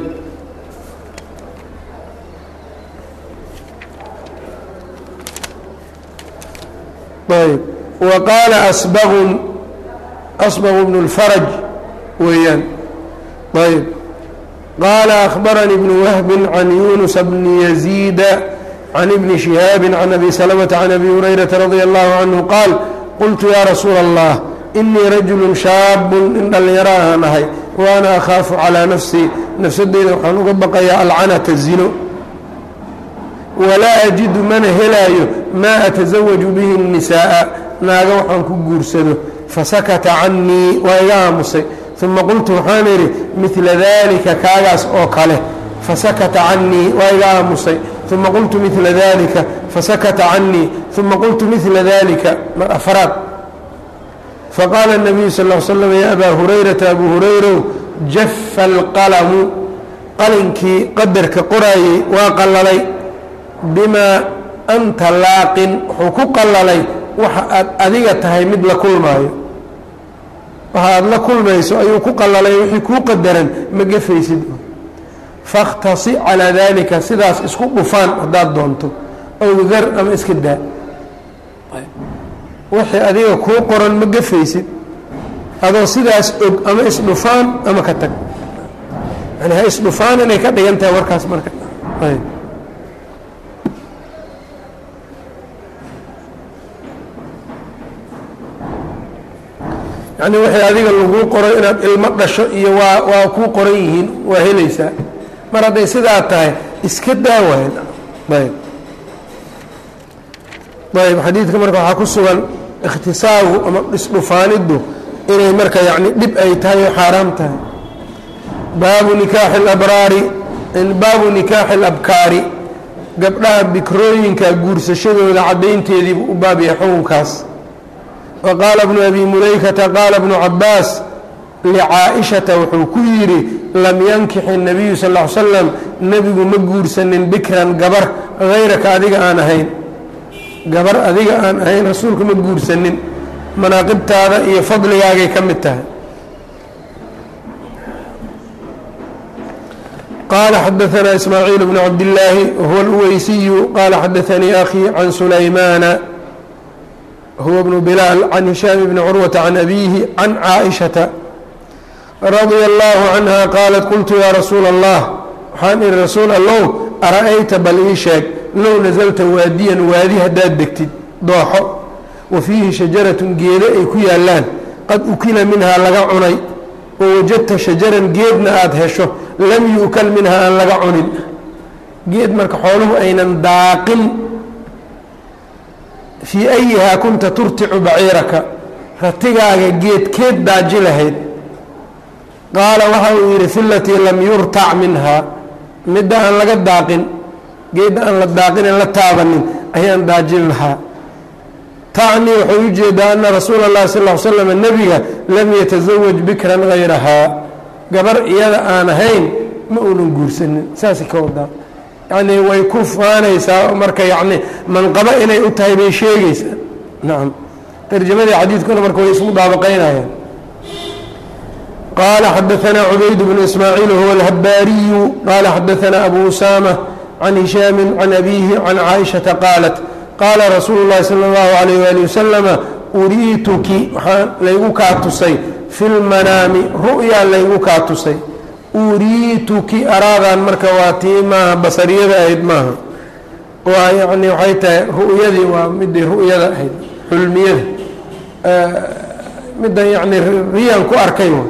ayb wa qaala asbaqun asbaqu bnu اlfaraj weeyaan ayb qaala akhbaranii bnu wahbin can yunusa bni yaziida can ibni shihaabi can abi salamata can abi hurayrata radia allahu canhu qaal qultu yaa rasuula allah inii rajulu shaabun in dhallinyaro ahaan ahay wa ana akhaafu calaa nafsii nafsadeyda waxaan uga baqayaa alcanata zino walaa ajidu mana helaayo maa atasawaju bihi الnisaaءa naaga waxaan ku guursado fasakata canii waa iga aamusay uma qultu waxaan idhi midla dalika kaagaas oo kale fasakata canii waa iga aamusay uma qultu midla dalika fasakata canii uma qultu midla dalika mar afraad faqaala الnabiyu sal ا l slam ya abaa hurayrata abu hurayrow jafa alqalamu qalinkii qadarka qoraayey waa qallalay bimaa anta laaqin wuxuu ku qallalay waxa aad adiga tahay mid la kulmaayo waxa aad la kulmayso ayuu ku qallalay wixii kuu qadaran ma gefaysid fakhtasi calaa dalika sidaas isku dhufaan haddaad doonto ow dar ama iska daa wixii adiga kuu qoran ma gefaysid adoo sidaas og ama isdhufaan ama ka tag yani ha isdhufaan inay ka dhigan tahay warkaas marka yani wixii adiga laguu qoray inaad ilmo dhasho iyo waa waa kuu qoran yihiin waa helaysaa mar hadday sidaa tahay iska daawayn ayb ayb xadiidka marka waxaa ku sugan ikhtisaagu ama isdhufaaniddu inay marka yani dhib ay tahay oo xaaraam tahay baabu nikaaxi alabraari baabu nikaaxi alabkaari gabdhaha bikrooyinka guursashadooda caddaynteediibuu u baab yahay xukunkaas wa qaala bnu abi mulaykata qaala bnu cabaas licaa'ishata wuxuu ku yidhi lam yankixi nabiyu sal l slam nebigu ma guursanin bikran gabar hayraka adiga aan ahayn gabar adiga aan ahayn rasuulka ma guursanin manaaqibtaada iyo fadligaagay ka mid tahay qaala xadaanaa ismaaciil bnu cabdillaahi wahuwa alweysiyu qaala xadaanii akhii can sulaymaana huwa bnu bilaal can hishaam bni curwata can abiihi can caaishata radia allahu canha qaalat qultu yaa rasuula allah waxaan ihi rasuul allow ara-ayta bal ii sheeg low nasalta waadiyan waadi haddaad degtid dooxo wa fiihi shajaratun geedo ay ku yaallaan qad ukila minhaa laga cunay wa wajadta shajaran geedna aada hesho lam yu'kal minhaa aan laga cunin geed marka xooluhu aynan daaqin fii ayihaa kunta turticu baciiraka ratigaaga geedkeed daaji lahayd qaala waxa uu yidhi fi latii lam yurtac minhaa midda aan laga daaqin geedda aan la daaqin aan la taabanin ayaan daajin lahaa tacnii waxay u jeedaa ana rasuula اllahi sal ll slam nebiga lam yatasawaj bikran hayrahaa gabar iyada aan ahayn ma uunan guursanin saasay ka wadaa yacnii way ku faanaysaa marka yacni manqabo inay u tahay bay sheegaysaa nacam tarjamadii xadiidkuna marka way ismu daabaqaynayaan qaala xadaanaa cubayd bnu ismaaciil huwa alhabaariyu qaala xadaanaa abu usaama can hishaami can abiihi can caaishata qaalat qaala rasuulu llahi sala allahu alayh waali wasalama uriituki waxaa laygu kaa tusay fi lmanaami ru'yaa laygu kaa tusay uriituki araadan marka waa tii maaha basariyada ahayd maaha waa yani waxay tahay ru'yadii waa midii ru'yada ahayd xulmiyada midda yani riyaan ku arkay wa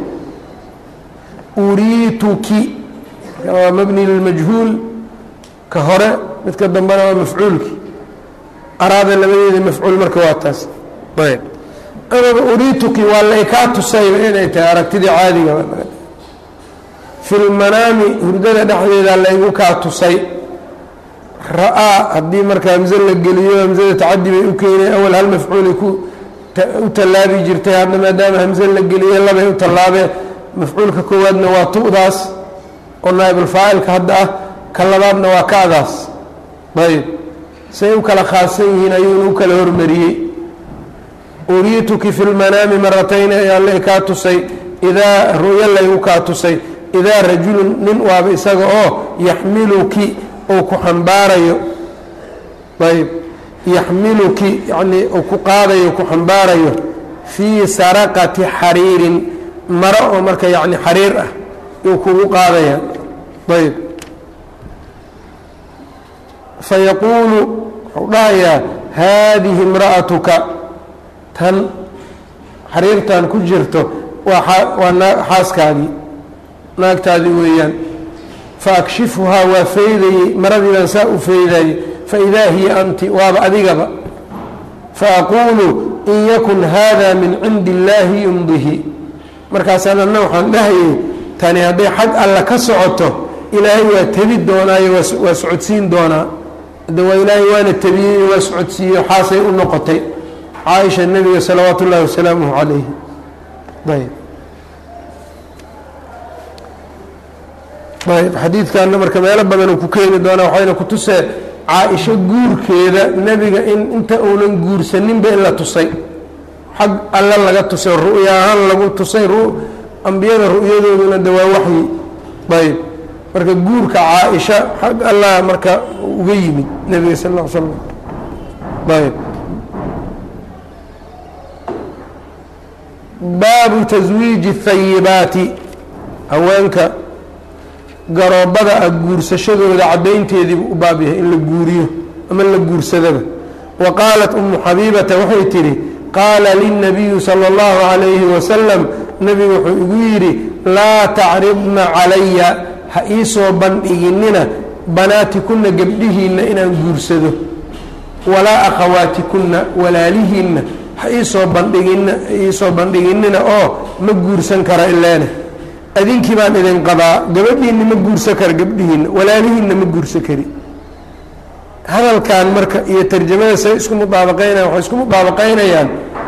uriituki waa mabni lilmajhuul ka hore midka dambena waa mafcuulki araada labadeeda mafcuul marka waa taas ayb amaba uriituki waa laykaa tusayba inay tahay aragtidii caadiga fi lmanaami hurdada dhexdeeda laygu kaa tusay ra-aa haddii marka hamse la geliyo hamsada tacadi bay u keenay awal hal mafcuulay ku u tallaabi jirtay hadda maadaama hamse la geliye labay u tallaabee mafcuulka koowaadna waa tu'daas oo naa'ibulfaacilka hadda ah ka labaadna waa ka'daas ayb say u kala khaasan yihiin ayuuna u kala hormariyey uriituki fi lmanaami maratayni ayaa la kaa tusay idaa ru'yo laygu kaa tusay idaa rajulun nin waaba isaga oo yaxmiluki uu ku xambaarayo ayb yaxmiluki yacnii uu ku qaadayo ku xambaarayo fii saraqati xariirin maro oo marka yacni xariir ah yuu kugu qaadaya ayb fayaquulu wuxuu dhahayaa haadihi imra'atuka tan xariirtan ku jirto waa waa xaaskaadii naagtaadii weeyaan faakshifhaa waa faydayey maradii baan saa u faydayey faidaa hiya anti waaba adigaba faaquulu in yakun hada min cindi illaahi yumdihi markaasaan anna waxaan dhahayay tani hadday xag alla ka socoto ilaahay waa tebi doonaayo waa socodsiin doonaa hadda waa ilaahay waana tebiyey waa socodsiiyo xaasay u noqotay caaisha nebiga salawaatu ullahi wasalaamuhu calayhi ayb ayb xadiidkanna marka meelo badanuu ku keeni doonaa waxayna ku tusee caa-isho guurkeeda nebiga in inta uunan guursaninba in la tusay xag alla laga tusay ru'ya ahaan lagu tusay ambiyada ru'yadooduna de waa waxyi ayb marka guurka caa-isha xag allah marka uga yimid nebiga sal ll ly slam ayb baabu taswiiji hayibaati haweenka garoobada ah guursashadooda caddaynteediibu u baab yahay in la guuriyo ama la guursadaba wa qaalat umu xabiibata waxay tidhi qaala lilnabiyu sala allahu calayhi wasalam nebigu wuxuu igu yidhi laa tacridna calaya ha iisoo bandhiginina banaatikunna gebdhihiinna inaan guursado walaa akhawaatikunna walaalihiinna ha iisoo bandhigina iisoo bandhiginina oo ma guursan kara ileene adinkii baan idin qabaa gabadhiinna ma guursan kara gabdhihiinna walaalihiinna ma guursan kari hadalkan marka iyo tarjamada say isku mudaabaqaynayan waxay isku mudaabaqaynayaan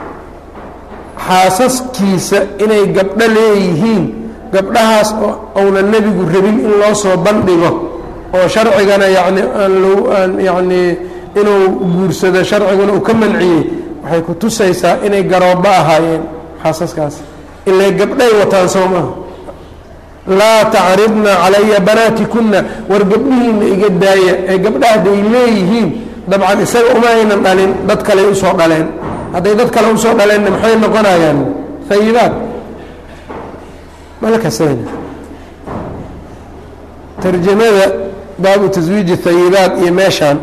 xaasaskiisa inay gabdho leeyihiin gabdhahaas oo uuna nebigu rabin in loo soo bandhigo oo sharcigana yani aan lo aan yacnii inuu guursado sharciguna uu ka manciyey waxay ku tusaysaa inay garoobbo ahaayeen xaasaskaas ilaa gabdhay wataan soo maaha laa tacridna calaya banaatikuna war gabdhihiina iga daaya ee gabdha hadday leeyihiin dabcan isaga uma aynan dhalin dad kale usoo dhaleen hadday dad kale usoo dhaleenna maxay noqonayaan hayibaad malkasen tarjamada baabu taswiiji hayibaad iyo meeshaan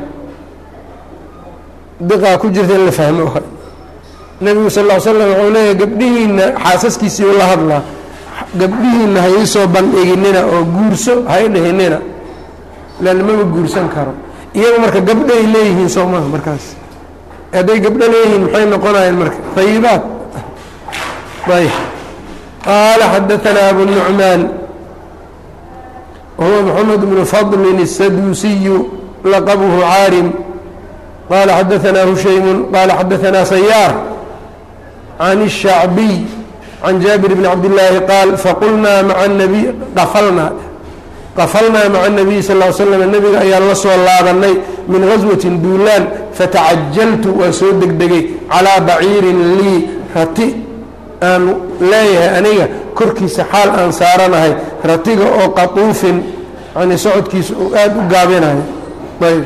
diqaa ku jirta in la fahmo nebigu sal ll slam wuxuu leeyahy gabdhihiina xaasaskiisii u la hadlaa gabdhihiina ha iisoo bandhiginina oo guurso ha i dhihinina leanna mama guursan karo iyagu marka gabdho ay leeyihiin soo maha markaas hadday gabdho leeyihiin maxay noqonayaan marka hayibaad ayb qaala xadaanaa abu nucmaan wahuwa moxamed bnu fadlin الsaduusiyu laqabuhu caarim qala xadaanaa hushaymu qala xadaanaa sayaar can الshacbiy can jaabir bn cabdillaahi qaal faqulnaa maca nabiy qafalnaa qafalnaa maca nabiyi sal l slam nebiga ayaan la soo laabanay min gaswatin duulaan fatacajaltu waan soo degdegay calaa baciirin lii rati aan leeyahay aniga korkiisa xaal aan saaranahay ratiga oo qatuufin yani socodkiisa uu aada u gaabinayo ayb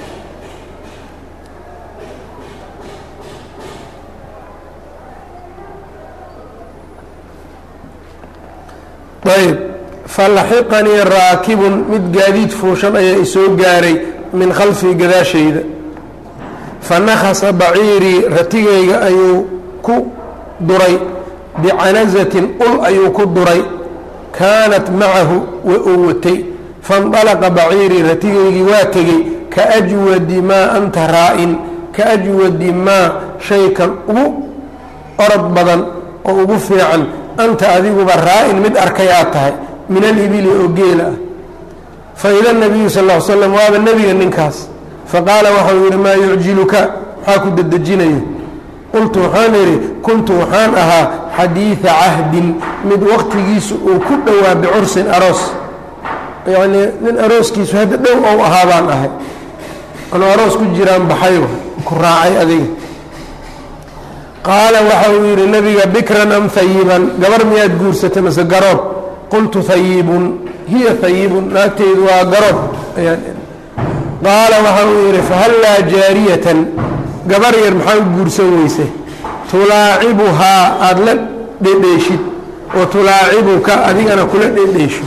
ayb falaxiqanii raakibun mid gaadiid fuushan ayaa isoo gaaray min khalfii gadaashayda fanakasa baciirii ratigayga ayuu ku duray bicanazatin ul ayuu ku duray kaanat macahu wa uu watay faاndalaqa baciirii ratigaygii waa tegey kaajwadi maa anta raa-in kaajwadi maa shaykan ugu orod badan oo ugu fiican anta adiguba raa-in mid arkay aad tahay min alibili oo geela ah faida nabiyu sal l slam waaba nebiga ninkaas faqaala waxau yidhi maa yucjiluka maxaa ku dedejinayo qultu waxaan idhi kuntu waxaan ahaa xadiida cahdin mid waqtigiisu uu ku dhowaa bicursin aroos yacnii nin arooskiisu hadda dhow ou ahaa baan ahay anuu aroos ku jiraan baxayba ku raacay adiga qaala waxa uu yidhi nebiga bikran am hayiban gabar miyaad guursatay mase garoob qultu hayibun hiya hayibun naagteydu waa garoob ayaan qaala waxa uu yidhi fahallaa jaariyatan gabar yar maxaa u guursan weyse tulaacibuhaa aada la dhedheeshid wa tulaacibuka adigana kula dhedheesho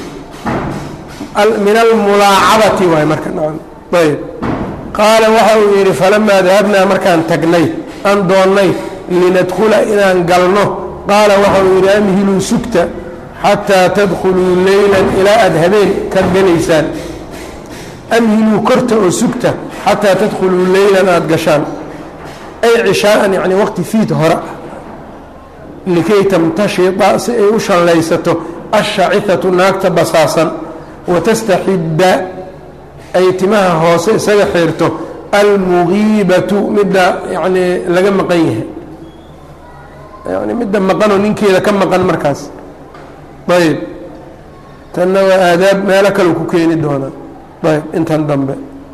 min almulaacabati waay marka ayb qaala waxa uu yidhi falamaa dahabnaa markaan tagnay aan doonnay linadkhula inaan galno qaala waxa uu yidhi amhiluu sugta xataa tadkhuluu leylan ilaa aada habeen ka galaysaan amhiluu korta oo sugta xataa tadkhuluu leylan aada gashaan ay cishaaan yani waqti fiid hore likay tamtashida si ay u shallaysato ashacihatu naagta basaasan watastaxidda ay timaha hoose isaga xiirto almugiibatu midda yanii laga maqan yahay yani midda maqanoo ninkeeda ka maqan markaas ayb tanna waa aadaab meelo kale ku keeni doonaa ayb intan dambe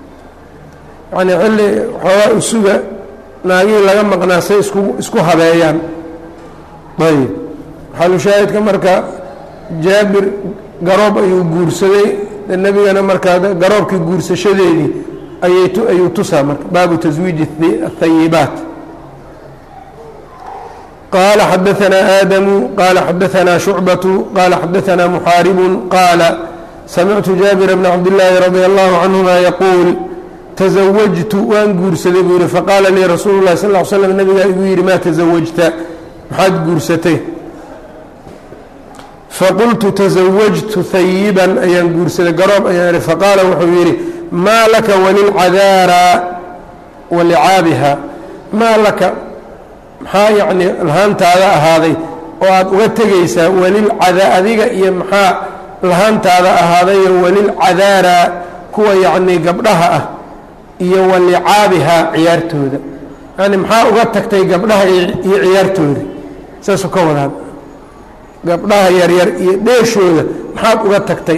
yani xilli xoogaa usuga naagihii laga maqnaa say isku isku habeeyaan ayb xalushaahidka marka jaabir garoob ayuu guursaday nebigana markaa garoobkii guursashadeedii ayay ayuu tusaa marka baabu taswiiji athayibaat qaala xadaanaa aadamu qaala xadaanaa shucbatu qaala xadaanaa muxaaribu qaala samictu jaabira bna cabdillaahi radia allahu canhuma yaquul tasawajtu waan guursaday buu yihi faqaala lii rasuulu lahi sal l slam nabigaa igu yidhi maa tasawajta maxaad guursatay faqultu tasawajtu hayiban ayaan guursaday garoob ayaan ihi faqaala wuxuu yidhi maa laka walilcadaara walicaabiha maa laka maxaa yacni lahaantaada ahaaday oo aada uga tegaysaa walilcada adiga iyo maxaa lahaantaada ahaadayo walilcadaara kuwa yacnii gabdhaha ah iyo walicaabiha ciyaartooda yani maxaa uga tagtay gabdhaha iyo ciyaartooda saasuu ka wadaan gabdhaha yaryar iyo dheeshooda maxaad uga tagtay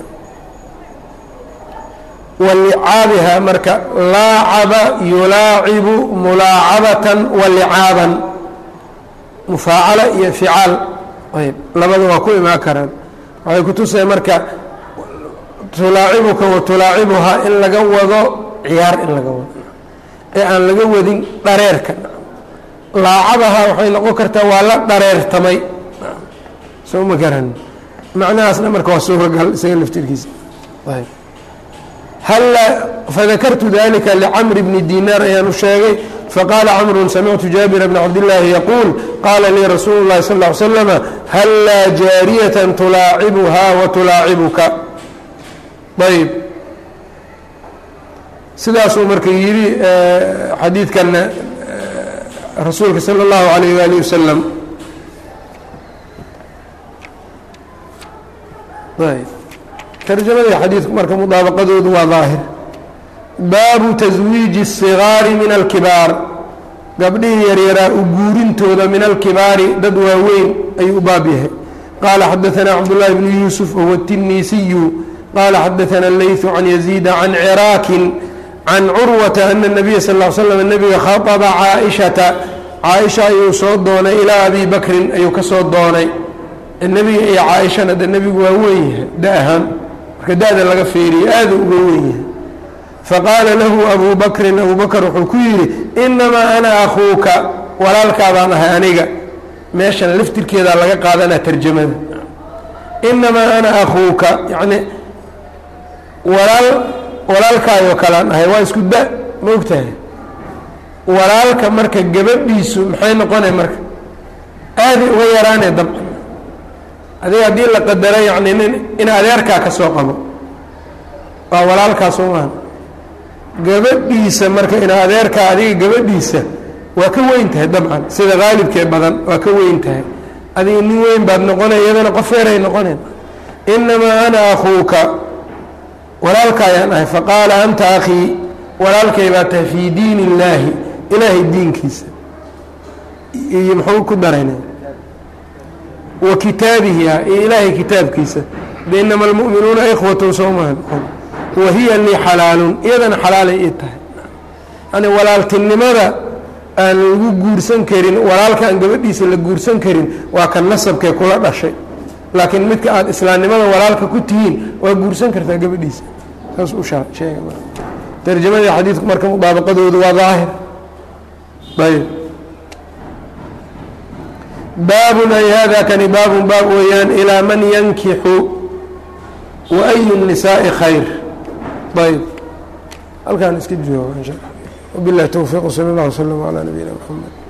walicaabiha marka laacaba yulaacibu mulaacabatan walicaaban mufaacala iyo ficaal ayb labada waa ku imaan karaan waxay ku tusaya marka tulaacibuka wa tulaacibuhaa in laga wado ciyaar in laga wado ee aan laga wadin dhareerka laacabaha waxay noqon kartaa waa la dhareertamay soo ma garan macnahaasna marka waa suuragal isaga laftirkiisa halla fadakartu dalika licamr bni dinaar ayaan u sheegay faqaala camru samictu jaabira bna cabdillaahi yaquul qaala lii rasuulu llahi sal ly slama hallaa jaariyatan tulaacibuhaa wa tulaacibuka ayb sidaasuu marka yidhi xadiidkanna rasuulka salى اllahu alayh wali wasalam tarjamadii xadiidku marka mudaabaqadoodu waa daahir baabu taswiiji الصigaari min alkibaar gabdhihii yaryaraa u guurintooda min alkibaari dad waaweyn ayuu u baab yahay qaala xadaثna cabdالlahi bnu yuusuf wahuwa الtinisiyu qaala xadaثana اleyثu can yaziida can ciraakin can curwata ana الnabiya sal ا l slam nebiga khaطba caaishata caaisha ayuu soo doonay ilaa abi bakrin ayuu ka soo doonay nebiga iyo caaishana de nebigu waa weyn yahay da ahaan marka da-da laga feeriyo aada uga weyn yahay faqaala lahu abu bakrin abu bakr wuxuu ku yidhi inamaa ana akuuka walaalkaabaan ahay aniga meeshan laftirkeedaa laga qaadanaa tarjamada inamaa ana akuuka yani walaal walaalkaayoo kalean ahay waa isku da ma ogtahay walaalka marka gabadhiisu maxay noqonay marka aaday uga yaraanay dabcan adiga haddii la qadaro yani nin in adeerkaa ka soo qabo waa walaalkaa soo maha gabadhiisa marka in adeerkaa adiga gabadhiisa waa ka weyn tahay dabcan sida haalibkee badan waa ka weyn tahay adiga nin weyn baad noqonay iyadana qof yaray noqoneen inamaa ana akuuka walaalka ayaan ahay faqaala anta akhii walaalkay baa tahay fii diin illaahi ilaahay diinkiisa iyo muxuu ku darayna wa kitaabihi ah iyo ilaahay kitaabkiisa de inama almu'minuuna ikhwatun soomaha wa hiya lii xalaalun iyadana xalaalay ii tahay yani walaaltinimada aan lagu guursan karin walaalka aan gabadhiisa la guursan karin waa kan nasabkee kula dhashay laakiin midka aada islaamnimada walaalka ku tihiin waa guursan kartaa gabadhiisa saas u sheega tarjamadii xadiidku marka mudaabaqadoodu waa daahir ayb baabun ay hada kani baabun baab weeyaan ilaa man yankixu wa ayu الnisaaءi khayr ayb halkaan iska jooga in sha wabilahi towfiiq sal اllah wslm alى nabiyina mxamed